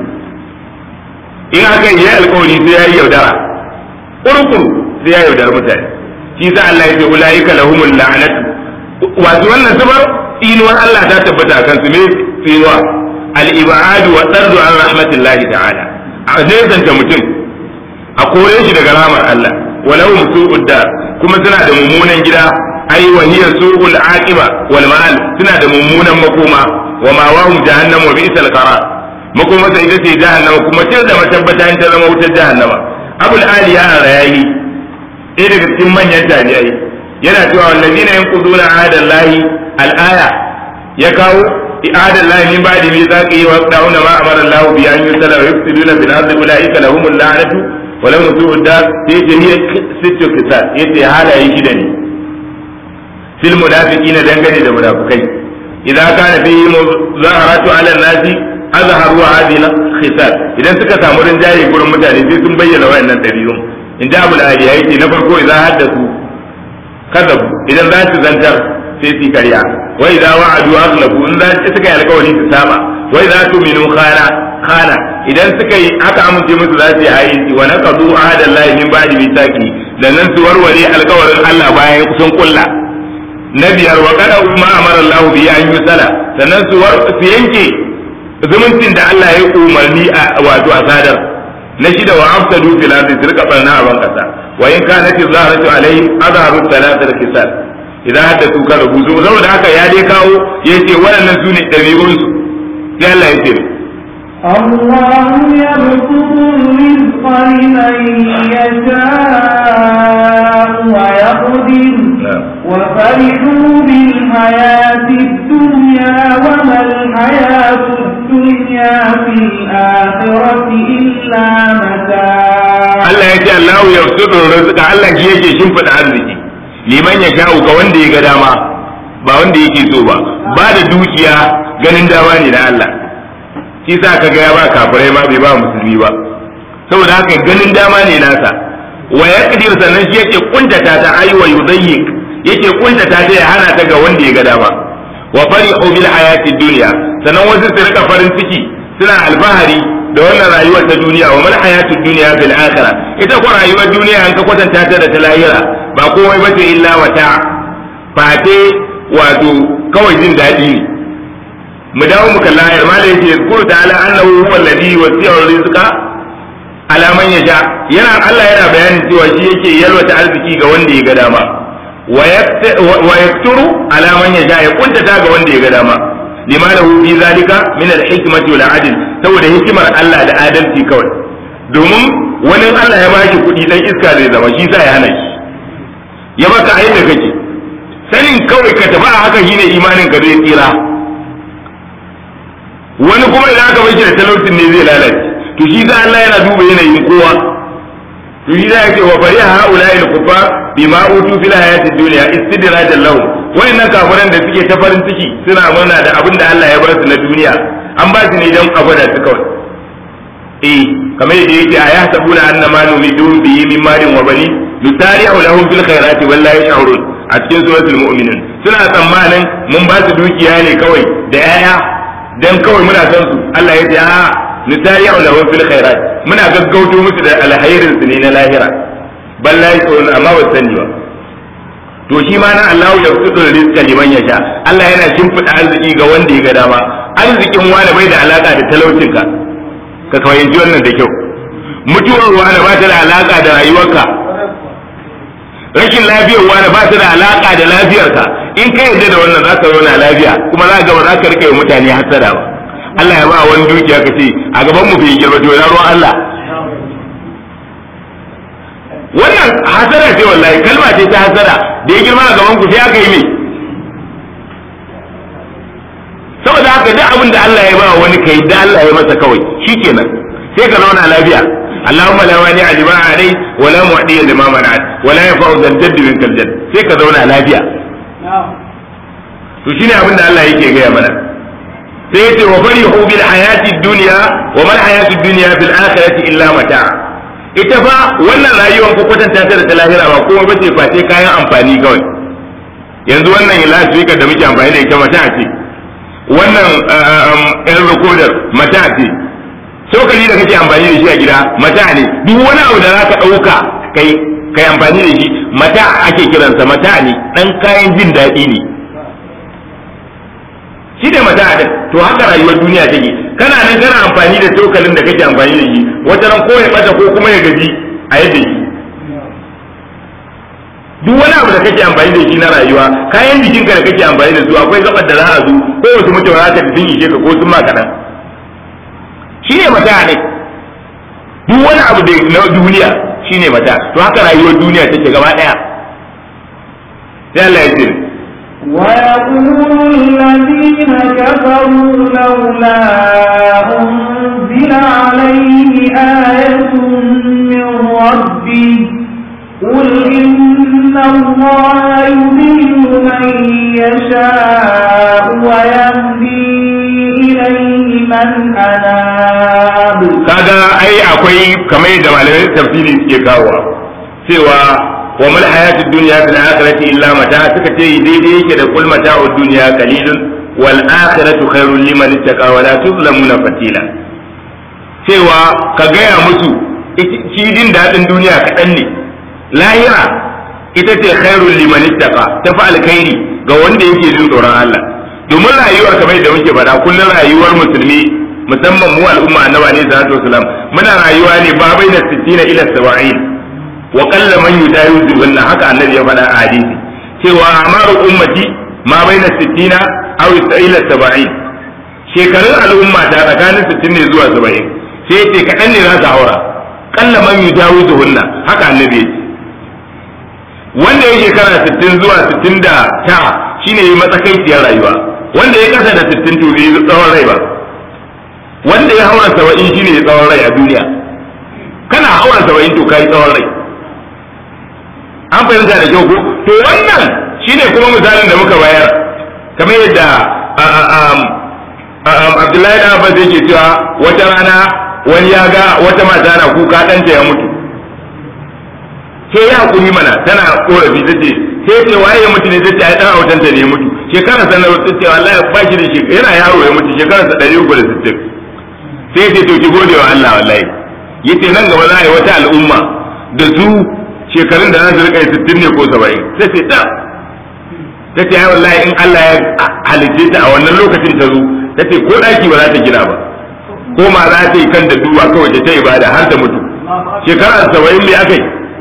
in aka yi alƙawari sai ya yi yaudara kurkuru sai ya yaudara mutane shi sa Allah ya ce ulaika lahumul la'natu wato wannan zubar inuwar Allah ta tabbata a kansu me tsinuwa al-ibadu wa tardu an rahmatillahi ta'ala a nesanta mutum a kore shi daga rahmar Allah walau su'ud dar kuma suna da mummunan gida ai wa hiya su'ul aqiba wal ma'al suna da mummunan makoma wa ma wahum jahannam wa bi'sal qarar makoma sai ita ce jahannama kuma ce da matabbata in ta zama wutar jahannama abul aliya rayayi ɗaya daga cikin manyan tabi'ai yana cewa wallazina yanquduna ahadallahi al-aya ya kawo i'adallahi min ba'di mithaqi wa yaqta'una ma amara Allah bi an yusalla wa yufsiduna bil ardi ulaika lahumul la'natu wa lahum su'ud dar sai ce hiya sittu kisal yace halaye shida ne fil munafiqina dangane da munafikai idza kana fihi muzaharatu ala nasi azharu hadhihi khisal idan suka samu rinjaye gurin mutane sai sun bayyana wayannan dabi'un in da abul aliya yake na farko idza haddathu kadabu idan za su zantar sai su karya wa idza wa'adu aghlabu in za su suka yi alƙawari su saba wa idza tuminu khana khana idan suka yi aka amince musu za su yi ayi wa naqadu ahadallahi min ba'di mithaqi dan nan su warware alƙawarin Allah bayan sun kulla na biyar wa kada ma amara Allah bi an yusala sannan su su yanke zumuncin da Allah ya umarni a wato a sadar na shida wa afsadu fil ardi sirka barna a ban kasa wa in kanat zaharatu alaihim azharu thalathal kisal idan haddathu ka rubutu saboda haka ya dai kawo yace waɗannan sune dabi'un su sai Allah ya ce الله يبسط الرزق لمن يشاء ويقدر وفرحوا بالحياة الدنيا وما الحياة الدنيا في الآخرة إلا متاع Allah ya ce Allah ya sudu rizqa Allah shi yake shimfida arziki liman ya sha'u ga wanda ya ga dama ba wanda yake so ba ba da dukiya ganin dama ne na Allah shi sa ka ga ya ba kafirai ma bai ba musulmi ba saboda haka ganin dama ne nasa wa yaqdir sannan shi yake kuntata ta ayi wa yudayyiq yake kuntata ta ya hana ta ga wanda ya ga dama wa farihu bil hayati dunya sannan wasu su rika farin ciki suna alfahari da wannan rayuwar ta duniya wa mal hayatu dunya bil akhirah ita ko rayuwar duniya an ka kwatanta ta da ta lahira ba komai bace illa wata fate wato kawai jin daɗi ne mu dawo mu kalla ayar malai yace yazkuru ta'ala annahu huwa alladhi wasi'a rizqa ala man yasha yana Allah yana bayanin cewa shi yake yalwata arziki ga wanda ya ga dama wa yakturu ala man yasha ya kuntata ga wanda ya ga dama lima lahu fi zalika min al-hikmati wal adl saboda hikimar Allah da adalci kawai domin wani Allah ya baki kuɗi dan iska zai zama shi sa ya hana shi ya baka a yadda kake sanin kawai ka tafi a haka shine imanin ka zai tsira wani kuma idan aka bashi da talaucin ne zai lalace to shi sa Allah yana duba yanayin kowa to shi da yake wa fariha haula'il kufar bima utu fil hayatid dunya istidrajan lahum wayannan kafiran da suke ta farin ciki suna murna da abin da Allah ya bar su na duniya an ba su ne don a gwada su kawai eh kamar yadda yake a yahsabuna anna ma numidu bihi min malin wa bani nusari'u lahum fil khairati wallahi yash'urun a cikin suratul mu'minun suna tsammanin mun ba su dukiya ne kawai da yaya dan kawai muna san su Allah ya ce a nusari'u lahum fil khairat muna gaggauto musu da alkhairin su ne na lahira ballahi tsoron amma ba sani ba to shi ma na Allah ya fito da rizqa liman yasha Allah yana shimfida arziki ga wanda ya ga dama arzikin wani bai da alaka da talaucinka ka fahimci wannan da kyau mutuwar wani ba ta da alaka da rayuwarka rashin lafiyar wani ba ta da alaka da lafiyarka in ka yarda da wannan zaka zauna lafiya kuma za ga ba za ka rike mutane hasada ba Allah ya ba wani dukiya ka ce a gaban mu bai girma to na ruwan Allah wannan hasada ce wallahi kalma ce ta hasada da ya girma a gaban ku sai aka yi mai saboda haka duk abin da Allah ya ba wani kai da Allah ya masa kawai shikenan sai ka zauna lafiya اللهم لا مانع لما عليك ولا معطي لما منعت ولا ينفع ذا الجد منك الجد sai ka zauna lafiya to shine abin da Allah yake gaya mana sai yace wa farihu bil hayati dunya wa mal hayati dunya bil akhirati illa mata ita fa wannan rayuwar ko kwatanta ta da ta lahira ba kuma bace face kayan amfani kawai yanzu wannan lasfika da muke amfani da ita mata ce wannan yan recorder mata ce cokali da kake amfani da shi a gida mata ne duk wani abu da zaka ɗauka kai kai amfani da shi mata ake kiransa mata ne dan kayan jin daɗi ne shi da mata din to haka rayuwar duniya take kana nan kana amfani da cokalin da kake amfani da shi wata ran ko ya bata ko kuma ya gaji a yadda shi duk wani abu da kake amfani da shi na rayuwa kayan jikinka da kake amfani da su akwai gabar da za a zo ko wasu mutum za ka sun ishe ka ko sun ma kaɗan shi ne mata ne duk wani abu da na duniya shi ne mata to haka rayuwar duniya take gaba ɗaya sai Allah ya ce ويقول الذين كفروا لولا أنزل عليه آية من ربه قل إن الله يضل من يشاء ويهدي إليه من أناب kaga ai akwai kamar yadda malamai tafsiri suke kawowa cewa wa mal hayatu dunya fil akhirati illa mata suka ce daidai yake da kul mata'ud dunya qalilun wal akhiratu khairul liman ittaqa wa la tuzlamuna fatila cewa ka gaya musu shi jin dadin duniya kaɗan ne lahira ita ce khairul liman ittaqa ta fa alkhairi ga wanda yake jin tsoron Allah domin rayuwar kamar yadda muke faɗa kullum rayuwar musulmi musamman mu al'umma annabi ne sallallahu alaihi wasallam muna rayuwa ne ba bai da 60 ila 70 wa qalla man yudayu wannan haka annabi ya faɗa a hadisi cewa amaru ummati ma bai da 60 aw ila 70 shekarun al'umma ta tsakanin 60 ne zuwa 70 sai ce kaɗan ne za su haura qalla man yudayu wannan haka annabi ya ce wanda ya shekara 60 zuwa 69 shine yi matsakaiciyar rayuwa wanda ya kasa da 60 to bai tsawon rai ba wanda ya haura 70 shine ya tsawon rai a duniya kana haura 70 to kai tsawon rai an fahimta da kyau ko to wannan shine kuma misalin da muka bayar kamar yadda Abdullahi da Abbas yake cewa wata rana wani ya ga wata mata na kuka ɗanta ya mutu sai ya hakuri mana tana korafi ta ce sai ce waye ya mutu ne ta ce ai dan autan ta ne ya mutu shekara sanar ta ce wallahi ba shi da shi yana yaro ya mutu shekara sa 360 sai ce to ki gode wa Allah wallahi yace nan gaba za a yi wata al'umma da su shekarun da za su rika 60 ne ko 70 sai ce ta ta ce ai wallahi in Allah ya halice ta a wannan lokacin ta zo ta ce ko daki ba za ta gina ba ko ma za ta yi kan da duba kawai ta ibada har ta mutu shekara 70 ne akai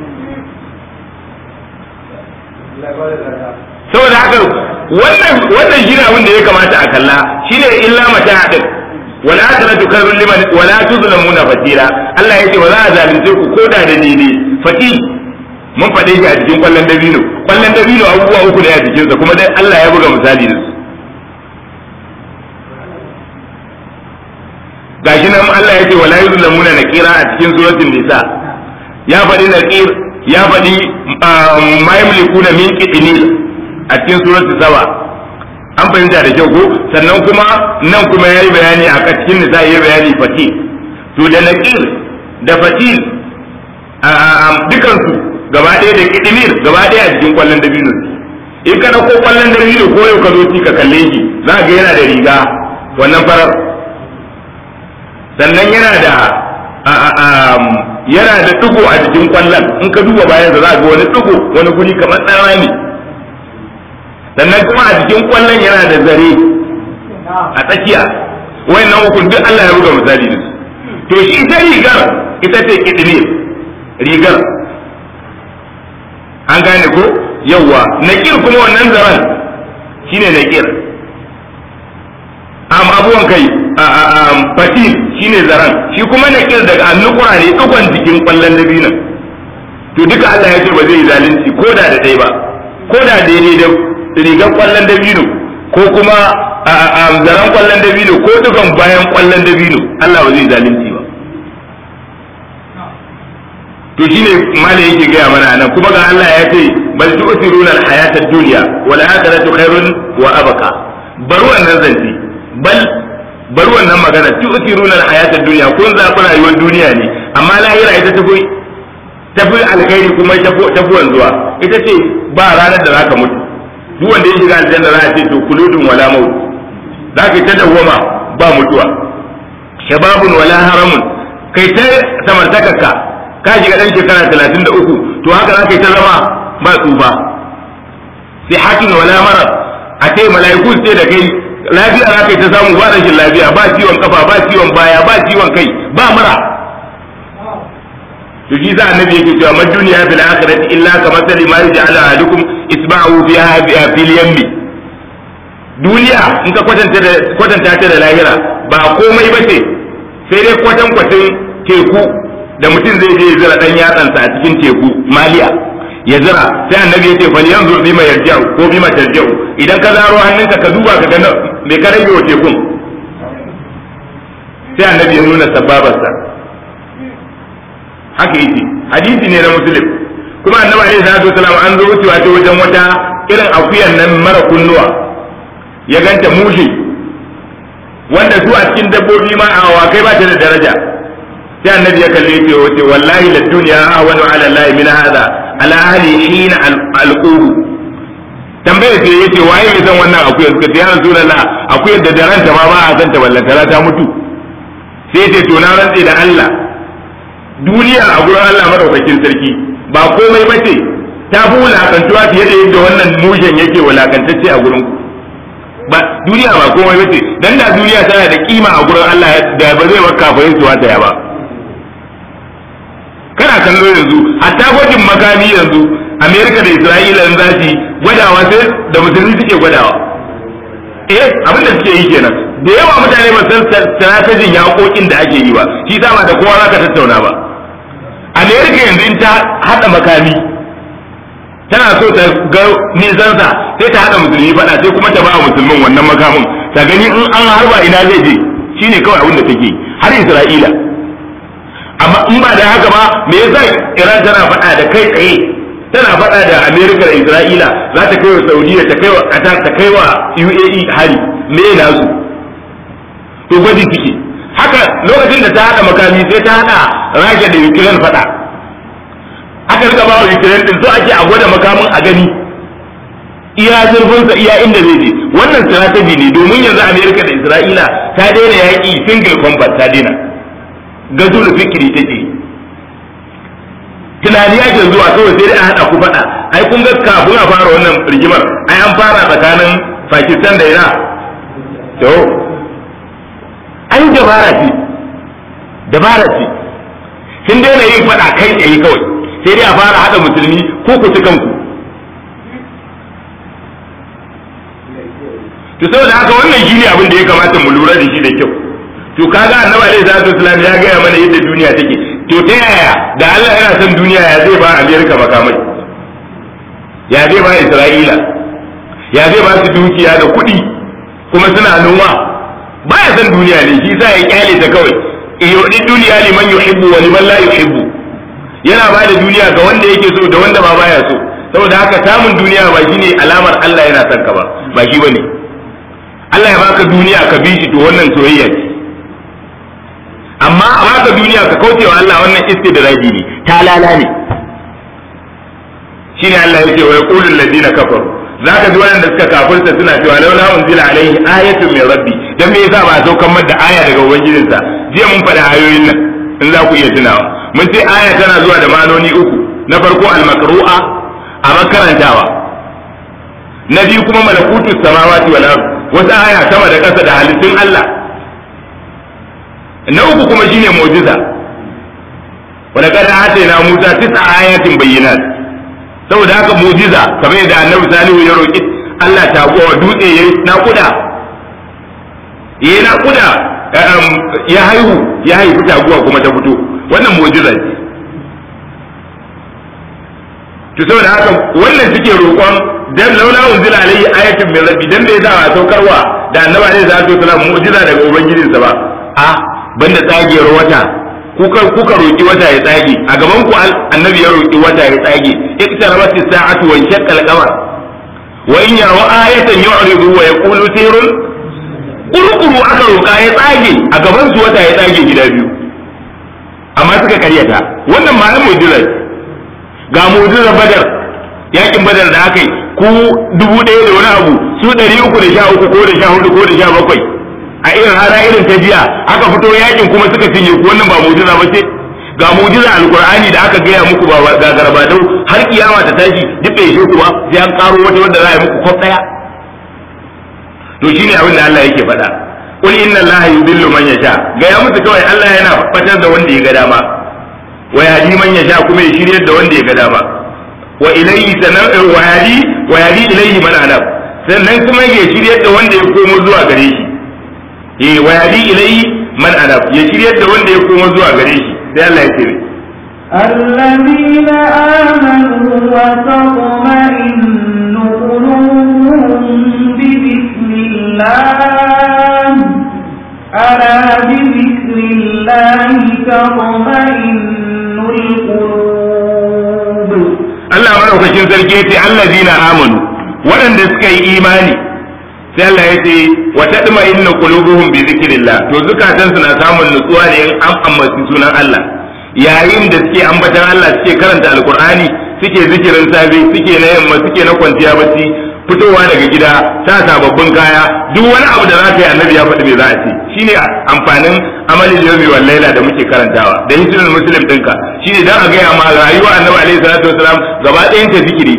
saboda haka wannan wannan shine abin da ya kamata a kalla shine illa mata din wala akhiratu khairul liman wala tuzlamuna fatira Allah yace ba za a zalunce ku ko da da ne fati mun faɗe shi a cikin kwallon dabino kwallon dabino abubuwa uku ne a cikinsa kuma dai Allah ya buga misali da su gashi nan Allah yace wala yuzlamuna nakira a cikin suratul nisa ya faɗi naqir ya faɗi ma yamlikuna min qitnil a cikin suratul saba an fahimta da kyau ko sannan kuma nan kuma yayi bayani a cikin nisa yayi bayani fatil to da naqir da fatil dukan su gaba ɗaya da qitnil gaba ɗaya a cikin kwallon dabino in ka dauko kwallon dabino ko yau ka zo ci ka kalle shi za ga yana da riga wannan farar sannan yana da yana da dugo a jikin kwallon in ka duba bayan za ga wani dugo wani guri kamar ɗan rami sannan kuma a jikin kwallon yana da zare a tsakiya wayannan hukun duk Allah ya buga misali da su to shi ita rigar ita ce kidnir rigar an gane ko yawwa nakir kuma wannan zaran shine nakir am abuwan kai fatil shine zaran shi kuma nakir daga annukura ne dukkan jikin kwallon dabinan to duka Allah ya ce ba zai zalunci ko da da ɗaya ba ko da daidai da rigar kwallon dabino ko kuma zaren kwallon dabino ko dukan bayan kwallon dabino Allah ba zai zalunci ba to shine mala yake gaya mana anan kuma ga Allah ya ce bal tu'thiruna al-hayata ad-dunya wal akhiratu khairun wa abqa bar wannan zanci bal bar wannan magana tu'thiruna al-hayata ad-dunya kun zaɓi rayuwar duniya ne amma lahira ita tafi tafi alkhairi kuma tafi wanzuwa ita ce ba ranar da zaka mutu duk wanda ya shiga aljanna za a ce to kuludun wala maut zaka ta dawwama ba mutuwa shababun wala haramun kai ta samartakarka ka shiga dan shekara talatin da uku to haka za ka yi ta zama ba tsufa sai hakin wala mara a ce mala'iku sai da kai lafiya za ka yi ta samu ba rashin lafiya ba ciwon kafa ba ciwon baya ba ciwon kai ba mura to shi za annabi yake cewa mad duniya fil akhirati illa ka masali ma yaj'ala ahadukum isba'ahu fiha fil yammi duniya in ka kwatanta da kwatanta ta da lahira ba komai bace sai dai kwatan kwatin teku da mutum zai je ya zira dan yatsansa a cikin teku maliya ya zira sai annabi ya ce fa yanzu bima yarja'u ko bima tarja'u idan ka zaro hannunka ka duba ka ga me ka rage wa tekun sai annabi ya nuna sababarsa haka yake hadisi ne na muslim kuma annabi alaihi salatu wasalam an zo wucewa ta wajen wata irin akuyan nan mara kunnuwa ya ganta mushi wanda su a cikin dabbobi ma a awakai ba ta da daraja sai annabi ya kalle ce wace wallahi la dunya ahwanu ala allahi min hada ala ahli hina alqubu tambayar sai yace waye mai san wannan akuyar suka ce ya rasulullah akuyar da daranta ma ba a san ta ballantara ta mutu sai ce to na rantse da Allah duniya a gurin Allah madaukakin sarki ba komai bace ta fi wulakantuwa fiye da yadda wannan mushen yake wulakantacce a gurin ku ba duniya ba komai bace dan da duniya tana da kima a gurin Allah da ba zai maka kafirin su wata ya ba kana kallo yanzu hatta gwajin makami yanzu Amerika da Isra'ila in za su gwadawa sai da musulmi suke gwadawa eh abin da suke yi kenan da yawa mutane ba san strategin yaƙoƙin da ake yi ba shi sa ba da kowa zaka tattauna ba Amerika yanzu in ta hada makami tana so ta ga nisansa sai ta hada musulmi faɗa sai kuma ta ba musulmin wannan makamin ta gani in an harba ina zai je shine kawai abin da take har Isra'ila amma in ba da haka ba me yasa Iran tana faɗa da kai tsaye tana faɗa da Amerika da Isra'ila za ta kai wa Saudiya ta kai wa Qatar ta kai wa UAE hari me na su to gwaji suke haka lokacin da ta hada makami sai ta hada Rasha da Ukraine faɗa aka rika ba wa Ukraine din so ake a gwada makamin a gani iya zurfinsa iya inda zai je wannan strategy ne domin yanzu Amerika da Isra'ila ta daina yaƙi single combat ta daina gazo da fikiri take tunani ake zuwa kawai sai dai a haɗa ku faɗa ai kun ga kafin a fara wannan rigimar ai an fara tsakanin Pakistan da Iran to an dabara ce dabara ce sun daina yin faɗa kai tsaye kawai sai dai a fara haɗa musulmi ko ku ci kanku to saboda haka wannan shine abin da ya kamata mu lura da shi da kyau to kaga annabi alaihi salatu wasallam ya gaya mana yadda duniya take to ta yaya da Allah yana son duniya ya zai ba Amerika makamai ya zai ba Isra'ila ya zai ba su dukiya da kuɗi kuma suna noma ba ya son duniya ne shi sa ya kyale ta kawai yudi duniya liman yuhibbu wa liman la yuhibbu yana ba da duniya ga wanda yake so da wanda ba baya so saboda haka samun duniya ba shine alamar Allah yana son ka ba ba shi bane Allah ya baka duniya ka bi shi to wannan soyayya ce amma a baka duniya ka kaucewa Allah wannan istidraji ne talala ne shine Allah yake wa yaqulu alladhina kafaru zaka ji wanda suka kafirta suna cewa laula unzila alaihi ayatun min rabbi dan me yasa ba a saukan da aya daga ubangijinsa jiya mun faɗa ayoyin nan in za ku iya tunawa mun ce aya tana zuwa da manoni uku na farko al-maqru'a a makarantawa na biyu kuma malakutu samawati wal ard wata aya sama da ƙasa da halittun Allah na uku kuma shine mu'jiza wa laqad atayna Musa tis'a ayatin bayyinat saboda haka mujiza kamar yadda annabi salihu ya roki Allah ta gowa dutse yayi nakuda yayi nakuda ya haihu ya haifi taguwa kuma ta fito wannan mujiza ce to saboda haka wannan suke roƙon dan laula unzila alayhi ayatun min rabbi dan bai zawa saukarwa da annabi alaihi salatu wasalam mu'jiza daga ubangijinsa ba a banda tsagewar wata kuka kuka roki wata ya tsage a gaban ku annabi ya roki wata ya tsage iktarabat as-sa'atu wa shaqqa al-qamar wa in yaraw ayatan yu'ridu wa yaqulu sirrun kurkuru aka roka ya tsage a gaban su wata ya tsage gida biyu amma suka karyata wannan ma mu'jiza ga mu'jiza badar yakin badar da aka yi ku dubu ɗaya da wani abu su ɗari uku da sha uku ko da sha hudu ko da sha bakwai a irin hana irin ta jiya aka fito yakin kuma suka cinye ku wannan ba mu'jiza ba ce ga mu'jiza alqur'ani da aka gaya muku ba ga garbadau har kiyama ta tashi duk bai shi ku ba sai an karo wata wanda za a yi muku kwaf daya to shine abin da Allah yake faɗa qul inna allaha yudillu man yasha ga ya musu kawai Allah yana fatar da wanda ya ga dama wa yahdi man yasha kuma ya shiryar da wanda ya ga dama wa ilayhi sanan wa yahdi wa yahdi ilayhi man anab sannan kuma ya shiryar da wanda ya komo zuwa gare shi eh wa yahdi ilayhi man anab ya shiryar da wanda ya komo zuwa gare shi sai Allah ya ce الذين آمنوا وتطمئن قلوبهم بذكر الله ألا بذكر الله تطمئن القلوب Allah madaukakin sarki ya ce allazina amanu waɗanda suka yi imani sai Allah ya ce wa tadma inna qulubuhum bi zikrillah to zukatan su na samun nutsuwa ne in an ambaci sunan Allah yayin da suke ambatan Allah suke karanta alqur'ani suke zikirin safe suke na yamma suke na kwanciya bacci fitowa daga gida sa sababbin kaya duk wani abu da za ka yi annabi ya faɗi me za a ce shine amfanin amalin yawmi wal laila da muke karantawa da hisnul muslim ɗinka shine dan a gaya ma rayuwa annabi alaihi salatu wasalam gaba ɗayan ta zikiri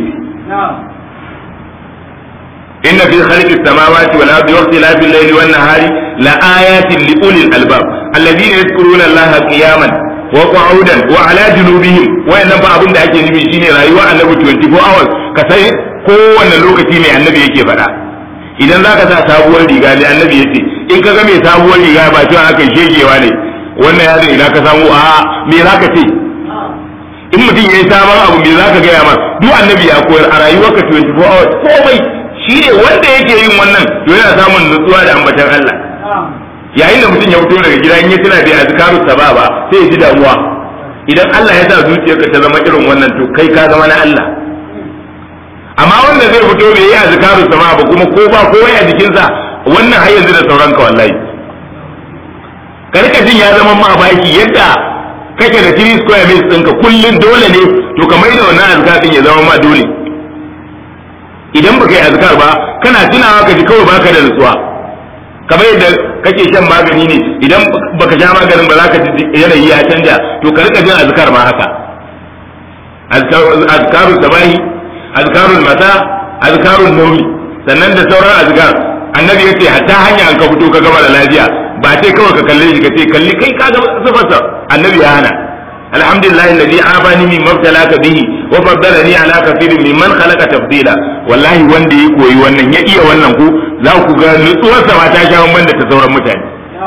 inna fi khalqi samawati wal ardi wa ikhtilafi al-layli wan nahari la ayatin li ulil albab alladhina yadhkuruna allaha qiyaman wa qu'udan wa ala junubihim wayannan ba abin da ake nufi shine rayuwa annabi 24 hours ka sai kowanne lokaci mai annabi yake faɗa idan zaka sa sabuwar riga ne annabi yace in ka ga mai sabuwar riga ba cewa aka shegewa ne wannan yaron ina ka samu a me zaka ce in mutum yayi sabon abu me zaka gaya ma duk annabi ya koyar a rayuwarka 24 hours komai shi ne wanda yake yin wannan to yana samun nutsuwa da ambatan Allah yayin da mutum ya fito daga gida in ya tuna da azkaru sababa sai ya ji damuwa idan Allah ya sa zuciyarka ta zama irin wannan to kai ka zama na Allah amma wanda zai fito bai yi azkaru sababa kuma ko ba komai a jikinsa wannan har yanzu da sauran ka wallahi ka rika jin ya zama ma baki yadda kake da 3 square meals ɗinka kullun dole ne to kamar da wannan azkar din ya zama ma dole idan baka yi azkar ba kana tunawa ka ji kawai baka da nutsuwa kamar yadda kake shan magani ne idan baka sha maganin ba za ka ji yanayi ya canja to ka rika jin azkar ma haka azkarul sabahi azkarul mata azkarul nawmi sannan da sauran azkar annabi yace hatta hanya an ka fito ka gama da lafiya ba sai kawai ka kalle shi ka ce kalli kai ka ga sifarsa annabi ya hana alhamdulillah alladhi abani min mabtalaka bihi wa faddalani ala kathirin mimman khalaqa tafdila wallahi wanda ya koyi wannan ya iya wannan ku za ku ga nutsuwarsa ma ta sha banda ta sauran mutane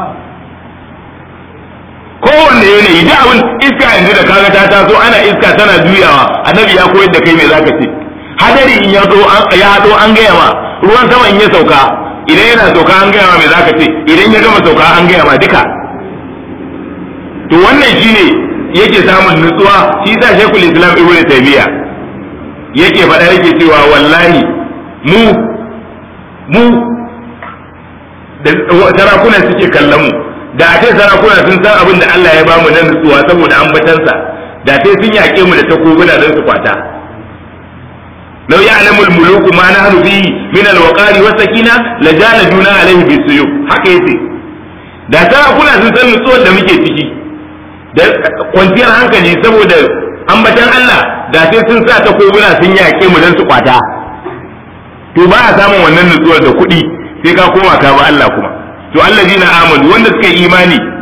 kowanne yanayi duk abin iska yanzu da kaga ta taso ana iska tana juyawa annabi ya koyar da kai me zaka ce hadari in ya zo ya hado an gaya ma ruwan sama in ya sauka idan yana sauka an gaya ma me zaka ce idan ya gama sauka an gaya ma duka to wannan shine yake samun nutsuwa shi sa shekul islam ibn taymiya yake faɗa yake cewa wallahi mu mu da sarakuna suke kallon mu da a ce sarakuna sun san abin da Allah ya bamu na nutsuwa saboda ambatansa da sai sun yaƙe mu da takobuna don su kwata لو يعلم الملوك ما نحن فيه من الوقار والسكينة لجالدونا عليه بالسيوف haka yace da sarakuna sun san nutsuwar da muke ciki da kwanciyar hankali saboda ambatan Allah da sai sun sa ta koguna sun yaƙe mu don su kwata to ba a samun wannan nutsuwar da kuɗi sai ka koma ka ba Allah kuma to allazina amanu wanda suka yi imani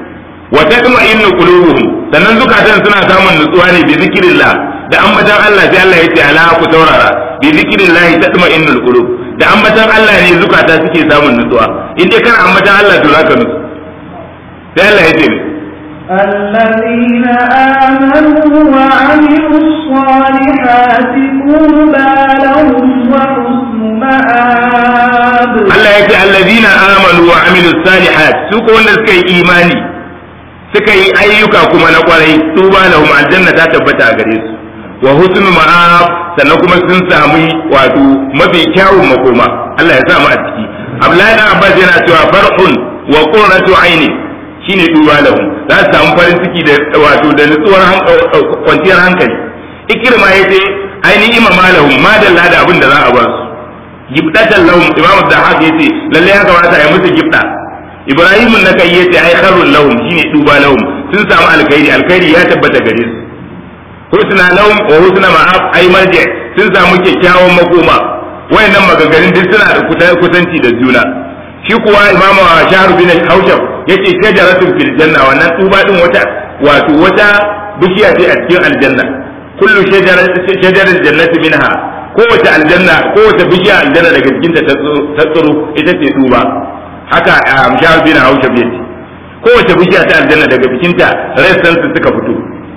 wa tatma'innu qulubuhum sannan zukatan suna samun nutsuwa ne bi zikrillah da ambatan Allah sai Allah yace ala ku taurara bi zikrillah tatma'innul qulub da ambatan Allah ne zukata suke samun nutsuwa in dai kana ambatan Allah to zaka nutsu sai Allah yace الذين آمنوا وعملوا الصالحات طوبى لهم وحسن مآب Allah yake allazina amanu wa amilus salihat su ko wanda suka yi imani suka yi ayyuka kuma na kwarai su ba lahum aljanna ta tabbata a gare su wa husnu ma'ab sannan kuma sun samu wato mafi kyawun makoma Allah ya sa mu a ciki Abdullahi dan Abbas yana cewa farhun wa qurratu aini shine duba lahum za su samu farin ciki da wato da nutsuwar kwanciyar hankali ikirma yace ainihin imama lahum ma dalla da abin da za a ba su gibdatan lahum imamu da haka yace lalle ya kamata a yi musu gibda ibrahim na kai yace ai kharrul lahum shine duba lahum sun samu alkhairi alkhairi ya tabbata gare su husna lahum wa husna ma'ab ai marji sun samu kyakkyawan makoma wayannan maganganun duk suna da kusanci da juna shi kuwa imamu shahru bin haushab yace shajaratun fil janna wannan tuba din wata wato wata bishiya ce a cikin aljanna kullu shajarar jannati minha kowace aljanna kowace bishiya aljanna daga cikin ta tsiro ita ce tuba haka amshar bin haushab yace kowace bishiya ta aljanna daga cikin ta ressan su suka fito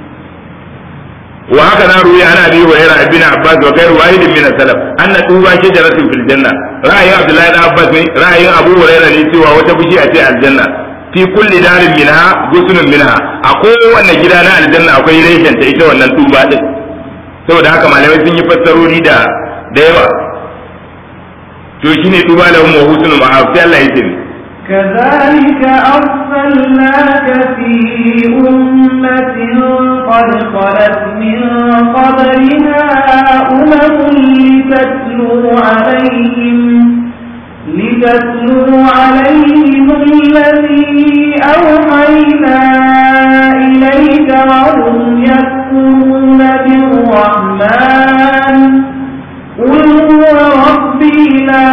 wa haka na ruya ana bi wa yara ibn abbas wa ghayr wahid min salaf anna tuba shajaratun fil janna ra'ayin abdullahi ibn abbas ne ra'ayin abu hurairah ne cewa wata bishiya ce aljanna fi kulli darin minha gusunun minha a kowanne gida na aljanna akwai reshen ta ita wannan tuba din saboda haka malamai sun yi fassarori da da yawa to shine tuba da mu husnul ma'af sai Allah ya ce كذلك أرسلناك في أمة قد خلت من قبلها أمم لتتلو عليهم لتتلو عليهم الذي أوحينا إليك وهم يكفرون بالرحمن قل هو ربي لا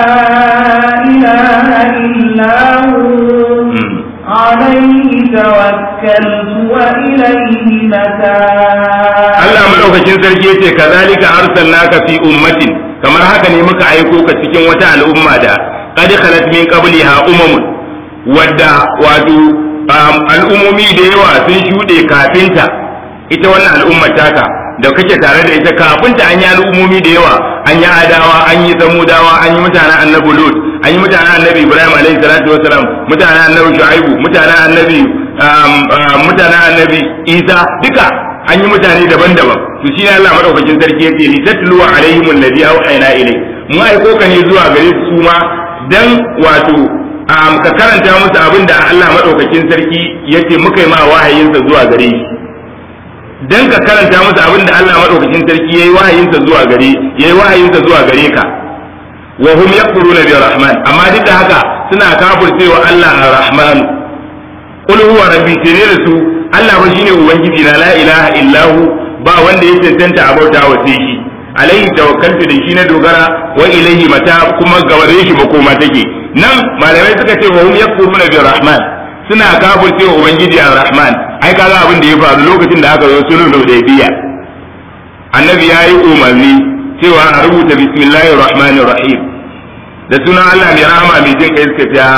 إله إلا هو عليه توكلت وإليه متاب Allah madaukakin sarki yace kazalika arsalnaka fi ummatin kamar haka ne muka aiko ka cikin wata al'umma da qad khalat min qabliha umamun wadda wato al'ummomi da yawa sun shuɗe kafinta ita wannan al'ummar taka da kake tare da ita kafinta an yi al'ummomi da yawa an yi adawa an yi samudawa an yi mutanen annabi lut an yi mutanen annabi ibrahim alaihi salatu wasalam mutanen annabi shu'aibu mutanen annabi mutanen annabi isa duka an yi mutane daban-daban to shi ne Allah madaukakin sarki yace li tatlu alaihim alladhi awhayna ilay mu aiko ka ne zuwa gare su ma dan wato ka karanta musu abin da Allah madaukakin sarki yace muka yi ma wahayinsa zuwa gare shi dan ka karanta musu abin da Allah madaukakin sarki yayi wahayinsa zuwa gare yayi wahayinsa zuwa gare ka wa hum yakfuruna bi rahman amma duk da haka suna kafircewa Allah ar-rahman qul huwa rabbi tare da su Allah ba shine ubangiji na la ilaha illahu ba wanda ya cancanta a bauta wa sai shi alaihi tawakkaltu da shi na dogara wa ilaihi mata kuma gabare shi makoma take nan malamai suka ce wa hum yakfuruna bi rahman suna kafirce wa ubangiji ar-rahman ai kaga abin da ya faru lokacin da aka zo sulhul hudaybiya annabi ya yi umarni cewa a rubuta bismillahir rahmanir rahim da sunan Allah mai rahama mai jin kai suka ce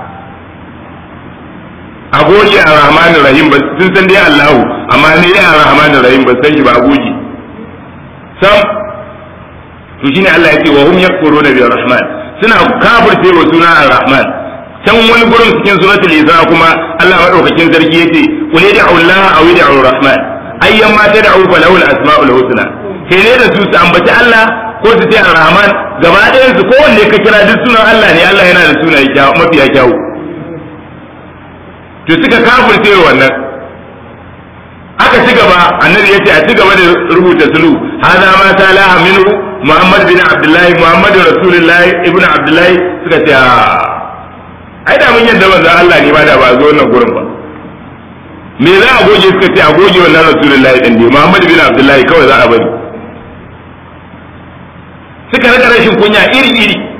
a goge a rahmanir rahim ba sun san dai Allahu amma ne dai a rahmanir rahim ba san shi ba a goge sam to shine Allah ya ce wa hum yakfuruna bi rahman suna kafirce wa suna ar-rahman can wani gurin cikin suratul isra kuma Allah madaukakin sarki yace qul yad'u Allah aw yad'u rahman ayyan ma tad'u falahu al-asma'ul husna sai ne da su su ambaci Allah ko su ce ar-rahman gaba ɗayan su kowanne ka kira duk sunan Allah ne Allah yana da sunaye mafiya kyawu to suka kafirce wannan aka ci gaba annabi yace a ci gaba da rubuta sulu hada ma salaha minhu muhammad bin abdullahi muhammad rasulullahi ibnu abdullahi suka ce ai da mun yadda manzo Allah ne ba da ba zo wannan gurin ba me za a goge suka ce a goge wannan rasulullahi din ne muhammad bin abdullahi kawai za a bari suka rika rashin kunya iri iri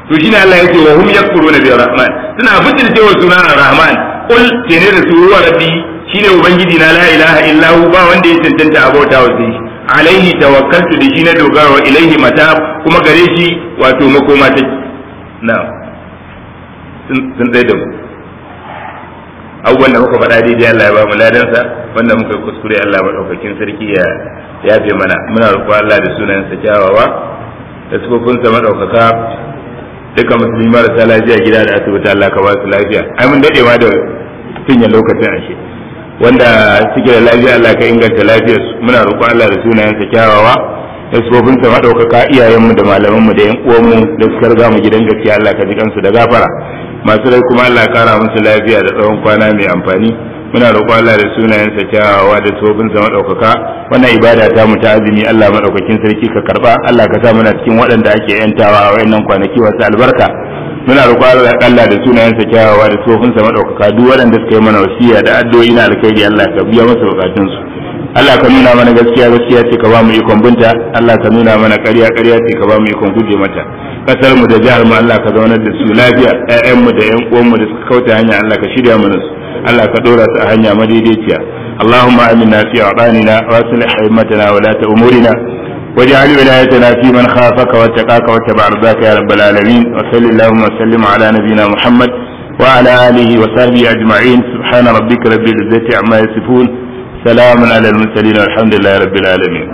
to shine Allah yake wa hum yakfuruna bi rahman suna butulce wa sunan rahman qul kene da su huwa rabbi shine ubangiji na la ilaha illa hu ba wanda ya cancanta abota wa sai alaihi tawakkaltu da shi na dogara wa ilaihi mata kuma gare shi wato makoma take na sun tsaye da mu abubuwan da muka faɗa daidai Allah ya ba mu ladansa wanda muka yi kuskure Allah maɗaukakin sarki ya yafe mana muna roƙo Allah da sunayensa kyawawa da sufofinsa maɗaukaka duka musulmi marasa lafiya gida da asibiti Allah ka ba su lafiya ai mun daɗewa da cinye lokacin ashe wanda suke da lafiya Allah ka inganta lafiyar su muna roƙo Allah da sunayensa kyawawa da sufofinsa maɗaukaka iyayenmu da malamanmu da yan uwanmu da suka riga mu gidan gaskiya Allah ka ji kansu da gafara masu rai kuma Allah kara musu lafiya da tsawon kwana mai amfani muna roƙo Allah da sunayensa kyawawa da tsofinsa maɗaukaka wannan ibada ta mu ta azumi Allah maɗaukakin sarki ka karɓa Allah ka sa muna cikin waɗanda ake yantawa a wayannan kwanaki wasu albarka muna roƙo Allah da sunayensa kyawawa da tsofinsa maɗaukaka duk waɗanda suka yi mana wasiya da addu'o'i na alkhairi Allah ka biya masa bukatunsu Allah ka nuna mana gaskiya gaskiya ce ka ba mu ikon binta Allah ka nuna mana ƙarya ƙarya ce ka ba mu ikon guje mata kasar mu da jihar mu Allah ka zaunar da su lafiya ƴaƴan mu da ƴan uwan mu da suka kauta hanya Allah ka shirya mana su Allah ka dora su a hanya madaidaiciya اللهم آمنا في أوطاننا وأصلح أئمتنا ولاة أمورنا واجعل ولايتنا في من خافك واتقاك واتبع رضاك يا رب العالمين وصل اللهم وسلم على نبينا محمد وعلى آله وصحبه أجمعين سبحان ربك رب العزة عما يصفون سلام على المرسلين والحمد لله رب العالمين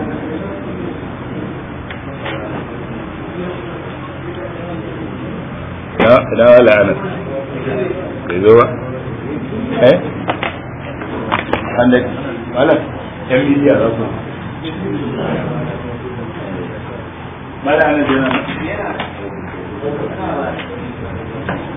لا ولا أنا إذا إيه عندك ولا كم يجي يا رب ما لا أنا جنا